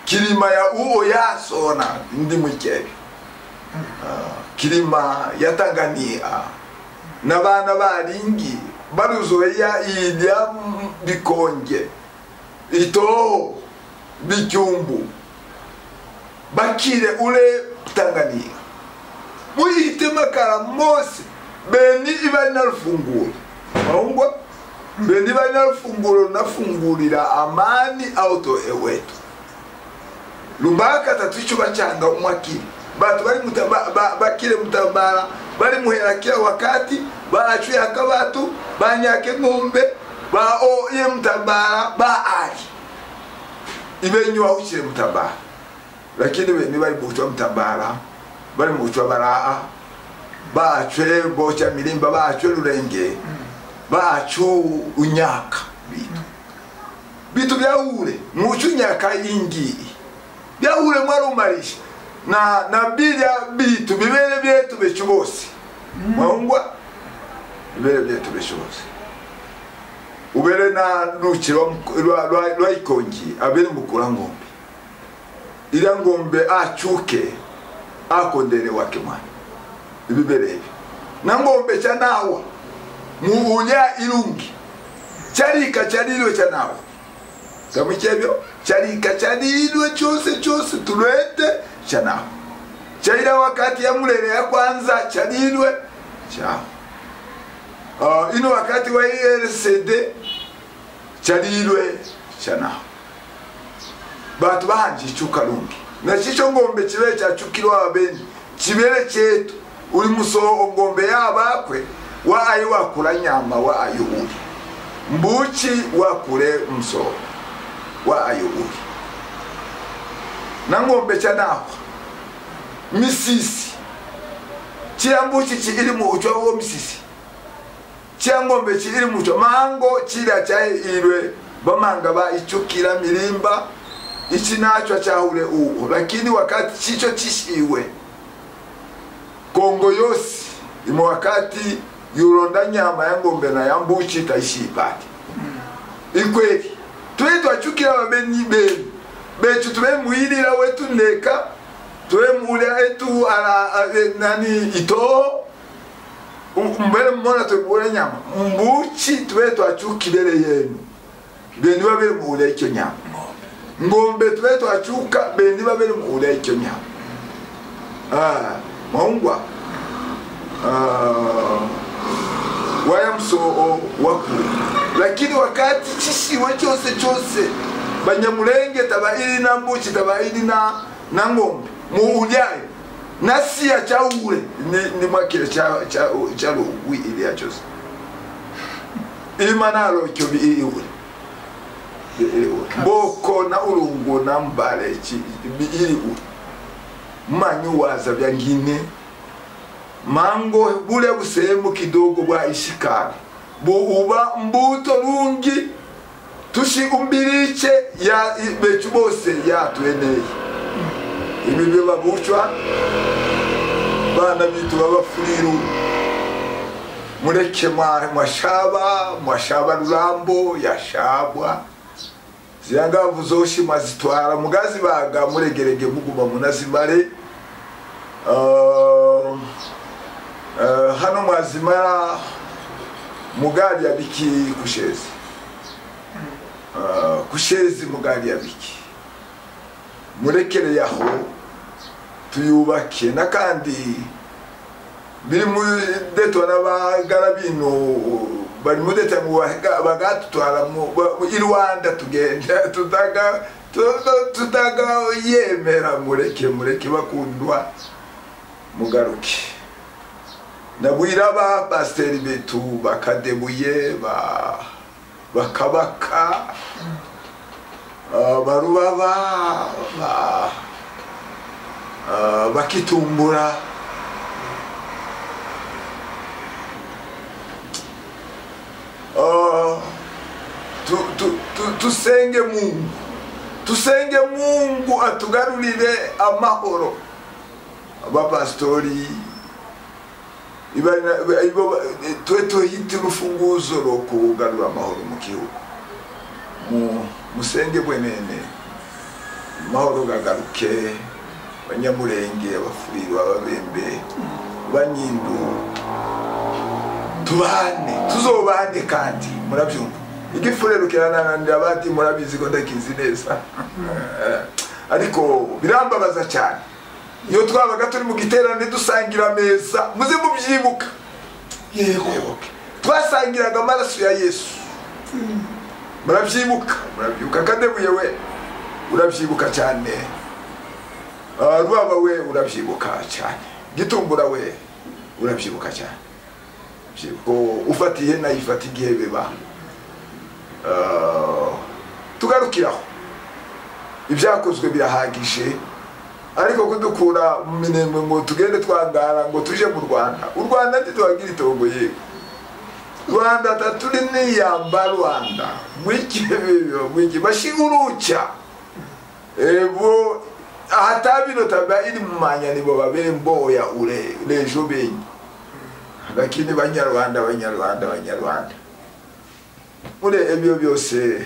kilima ya uwo yasona ndi mwike ebyo Ah, kilima ya tanganyika na bana balingi baluzoya ilya bikonge ito bicyumbu bakire ule tanganyika muyite makara mose beni ibari narufunguro ahubwo beni ibari narufunguro runafungurira amani auto ewetu rumbaka tatu ico bacanga umwakiri batu bari muta- ba- ba- bakire mutabara bari muhera kila wakati bacuye akabatu banyake ngombe ba oye mutabara ba ali ibenyu wawucire mutabara lakini beni bari mucwa mutabara bari mucwa baraa bacwe boca milimba bacwe rurenge bacu unyaka bitu bitu byahure mucu unyaka ingiyi byahure mwarumarisha na na birya bitu bibere byetu becu bose mwahungwa bibere byetu becu bose ubere na ruci rwa Muko- rwa- rwa- rwa ikongi abere mukura ngombe iriya ngombe acuke akondere wake mwana ibibereye nangombe cya nawa mubunya irungi cyarika cyarirwe cya nawa tamukebyo cyarika cyarirwe cyose cyose turete cya nawa cyaira wakati ya murere ya kwanza cyarirwe cyawe Ah, ino wakati wa rcd cyarirwe cya nawa bantu bahanje icyukarungi nakico ngombe kibere cyacukirwa abeni kibere cyetu uri musoho ngombe yabakwe wa ayo wakura nyama wa ayo uri mbuki wakure musoho wa ayo uri na ngombe cya naho misisi kiriya mbuki kiri mu ucwa wo misisi kiriya ngombe kiri mu ucwa mango kiriya cyahirwe bamanga bayicukira mirimba ichi nacho achaure uko lakini wakati chicho chishiwe kongo yose imo wakati yuronda nyama ya ngombe na ya mbuchi itaishipati ikweli twe twachukira babenyi benu becu tubemuhilila wetu ndeka tubemulya etu ala a- e- nani itoo Um- mbele mmona twebule nyama mbuchi tube twachukilele yenu beni babemulya icho nyama ngombe tube twacuka bendi babere muhura icyo nyama Ah, mahungwa ah, waya msoo wakure lakini wakati chishiwe cyose cyose banyamulenge taba ili na mbuchi taba ili na na ngombe muhulyayo nasiya cyahure ni, ni mwakire cya- cya- cyarugwi iliya cyose imanaro cyo bi ihure boko na urungu na mbale chi- iligu manyu waza vya ngine mango bule busehemu kidogo bwa ishikara buuba mbuto rungi tushigumbiriche ya bechu bose yatweneye ibi biba bucwa bana bitu babafuriru mureke mwa- mwashaba mwashaba rurambo yashabwa ziriya ngavu zoshima zitwara mugazibaga muregerege muguma munazimare Ah, ah, hano mwazimara mugari ya biki kushezi Ah, kushezi mugari ya biki murekereye aho tuyubake n'akandi biri muri deto n'abagara bino bari muri deto mu baga- bagatutwara mu ba- mu- i rwanda tugenda tutaga tuta- tutaga yemera mureke mureke bakundwa mugaruke nabwira ba pasiteri betu bakadebuye ba bakabaka ah, barubaba ba- ah, bakitumbura Ah, tu- tu- tu- tusenge mungu tusenge mungu atugarurire amahoro abapasitori ibana- iba- iba- twe tuhite urufunguzo rwo kugarura amahoro mu gihugu Mu- musenge bwenene amahoro gagaruke abanyamurenge abafuriro ababembe abanyindu tubane tuzobane kandi murabyumva igifurerukiranananira bati murabizi ko ndakizi neza ariko birambabaza cyane iyo twabaga turi mu giterane dusangira ameza muze mubyibuka yego mwibuke twasangiraga amaraso ya yesu murabyibuka murabyibuka kadebuye we urabyibuka cyane Ah, rwaba we urabyibuka cyane gitumbura we urabyibuka cyane Byibuka, ufatiye nayo ifata igihe biba Ah, tugarukiraho ibyakozwe birahagije ariko kudukura mu minembwe ngo tugende twangara ngo tuje mu rwanda u rwanda ntituhagira itongo yego rwanda taturi niyamba rwanda mwiki bibiba mwiki bashiguruca ebo ahatabino taba iri mu manya nibo babemboya ure rejo benyi lakini banyarwanda banyarwanda banyarwanda muri ebyo byose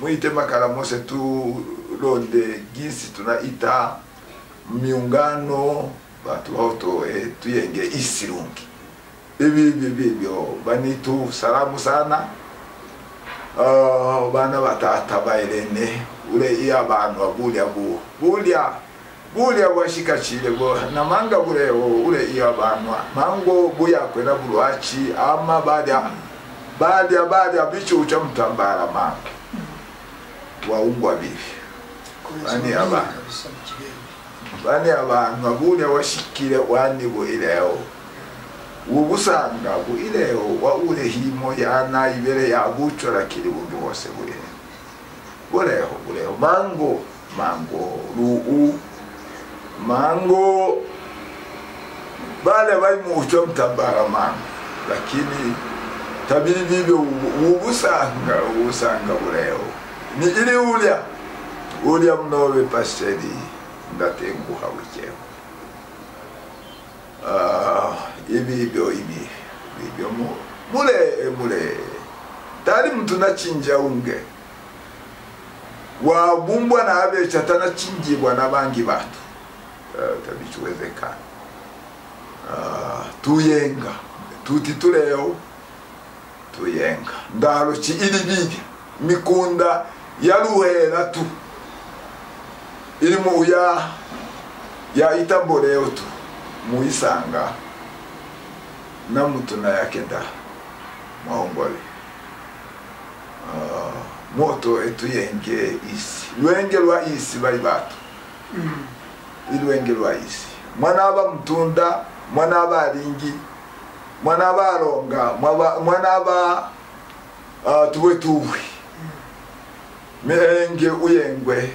muhitemo akaramose turonde gisi tunaita miungano batuhotoe tuyenge isirungi ibi bibi byo banitu salamu sana Ah, bana batata bairene ule iya bantu abulya buo bulya bulya bwashikachile bo namanga buleo ule iya bantu mango buyakwena bulwachi ama balya balya balya bichucha mutambara manga waungwa bibi Bani aba. bane abantu abune washikile wani buileho ubusanga buileho waulehimo yana ibere yagucora kili bungi bose buileho buleho buleho mango mango ruu mango bale bali mucho mtabara mango lakini tabiri bibyo ubusanga ubusanga buleho ni ili ulya ulya mnobe pasiteri ndatenguha bukeho Ah, ibi byo ibi bibyo mu- mule mule tari mtu nachinja unge wabumbwa na abecha tanachingibwa na bangi batu Ah, tabichiwezekana Ah, tuyenga tuti tuleo tuyenga ndalo chi ili bibi mikunda yaruhera tu iri mu ya ya itamboreo tu muisanga na mtu na yake nda maongole Ah, moto etuyenge isi lwenge lwa isi bali batu ilwenge lwa isi mwana aba mtunda mwana aba alingi mwana aba alonga mwaba- mwana aba ah, tuwe tuwe mihenge uyengwe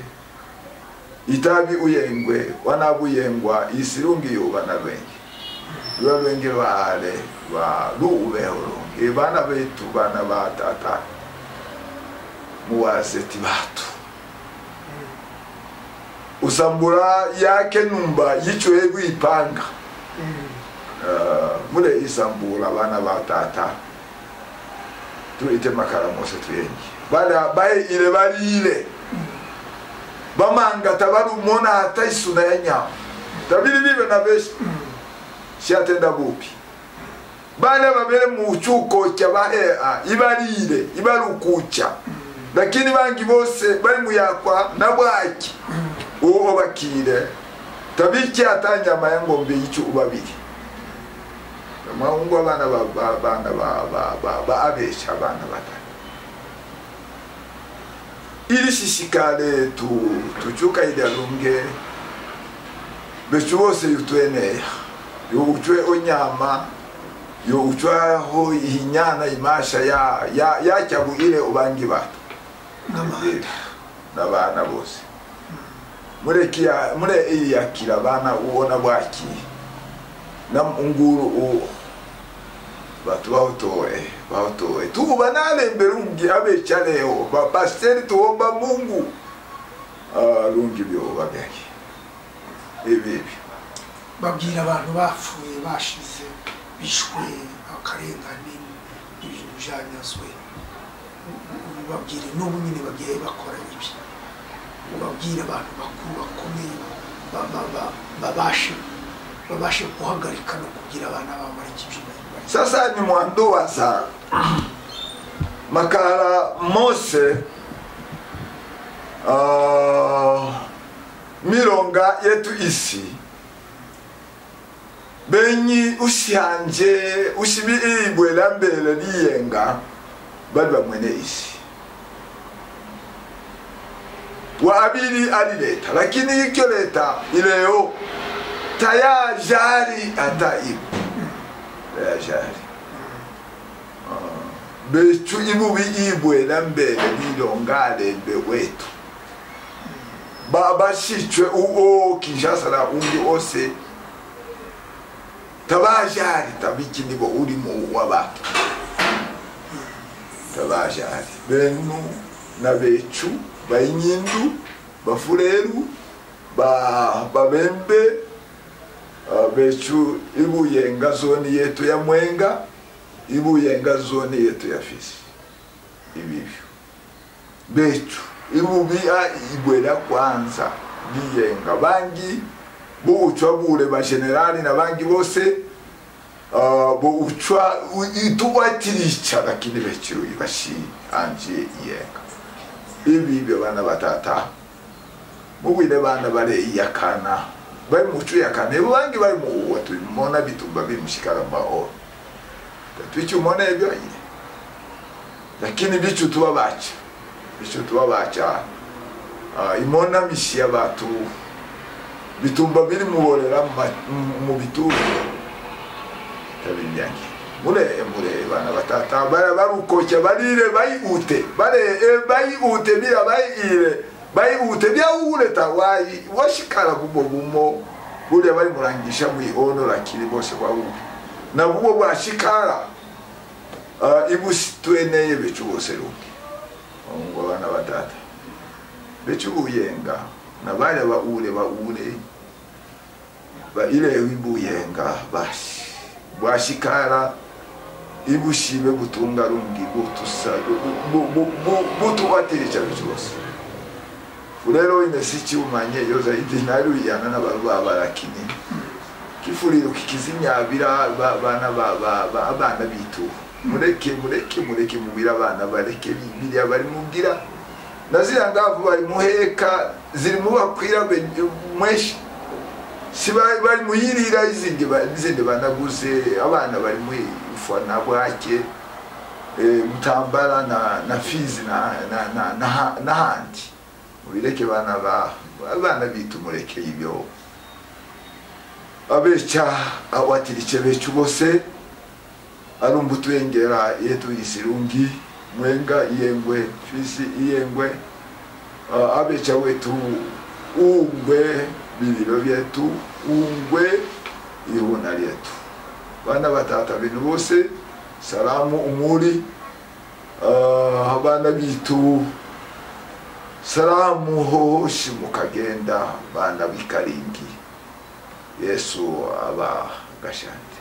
itabi uyengwe wanabuyengwa isirungi yubana lwenge lwa lwenge lwale lwa luubehulungi bana betu bana batata muwaseti batu usambura yake numba yichwe gwipanga uh, mule isambura bana batata tuite makaramose tuyengi bala bayile balile bamanga tabali umona hata isuna ya nyama tabili bibe na beshi siatenda bupi bale babele muchuko cha bahea ibalile ibalukucha lakini bangi bose bali muyakwa na bwaki uwo bakire tabiki hata nyama ya ngombe yicu ubabili maungo abana ba- ba- bana ba- ba- ba- ba- abesha abana batatu ili shishikale tu tuchuka idalunge bechu bose yutweneya youchwe onyama youchwaho ihinyana imasha ya ya yachagu ile ubangi batu n'amahanga n'abana bose murekiya mure iyakira abana ubona bwaki na nguru uwo batu bawutowe bawutowe tuba nalembere rungi abeca leo bapasiteri tuwomba mungu Ah, rungi byoba byaki ibibi babwira abantu bapfuye bashize bishwe akarengane ibintu byanyazwe babwira n'ubu nyine bagiye bakora ibi ubabwire abantu bakuru bakomeye ba- ba- ba- babashe babashe guhagarika no kugira abana babo bareke ibyo bari sasa ni mwando wa saa makala mose uh, milonga yetu isi benyi ushanje ushibiibwela mbele liyenga bali bamwene isi wa abili alileta lakini ikyo leta ileo tayajari ata ibu tayajari becu ibubi ibwela mbele lilongalembe wetu Ba- bashicwe uwo kinshasa na undi wose tabajari tabiki nibo urimo w'abantu tabajari benu na becu bainyindu bafureru ba- babembe Uh, becu ibuyenga zoni yetu ya mwenga ibuyenga zoni yetu ya fisi ibivyo becu ibubia ibwera kwanza liyenga bangi bouchwa bule bagenerali na bangi bose uh, bouchwa itubatirica lakini becu ibashi anje iyenga ibibyo bana batata mubwire bana bare iyakana bari mucu yakana ibo bangi bari muwa tubimona bitumba bimushikara mahoro twicumona ibyo nyine lakini bicu tuba baca bicu tuba baca ah, imona mishi y'abatu bitumba biri muborera mu ma- mu- mu bituro tabinyange mure mure bana batata bara barukoca barire bayihute bare eh, bayihute bira bayire bayihute byawureta wayi washikara kubwo gumo buriya barimurangisha mwihonora kiri bose bawuri nabwo bwashikara uh, ibusitweneye bicu bose ruki ngo bana batata bicu buyenga nabare baure baure baileho ibuyenga bashi bwashikara ibushime gutunga rungi butusa butubatirija byose rero imesiki umanye yoza idinari uyana n'abantu babarakini kifuriro kikizinyabira ba- bana ba- ba- ba- abana bitu mureke mureke mureke mubira abana bareke bibiriya bari mubwira na ziriya ngavu bari muheka ziri mubakwira mweshi si bari bari muyirira izindi ba- izindi banaguze abana bari muri ufa na bwake eh, mutambara na na fizi na na na na ha- n'ahandi mubireke bana ba abana bitu mureke ibyo abeca awatirike becu bose arumva utwengera iyo tuyisirungi mwenga iyengwe fisi iyengwe uh, abeja wetu ungwe vililo vyetu ungwe ihuna lyetu bana batata binu bose salamu umuri uh, abana bitu salamu hoshi mukagenda bana bikaringi yesu aba gashande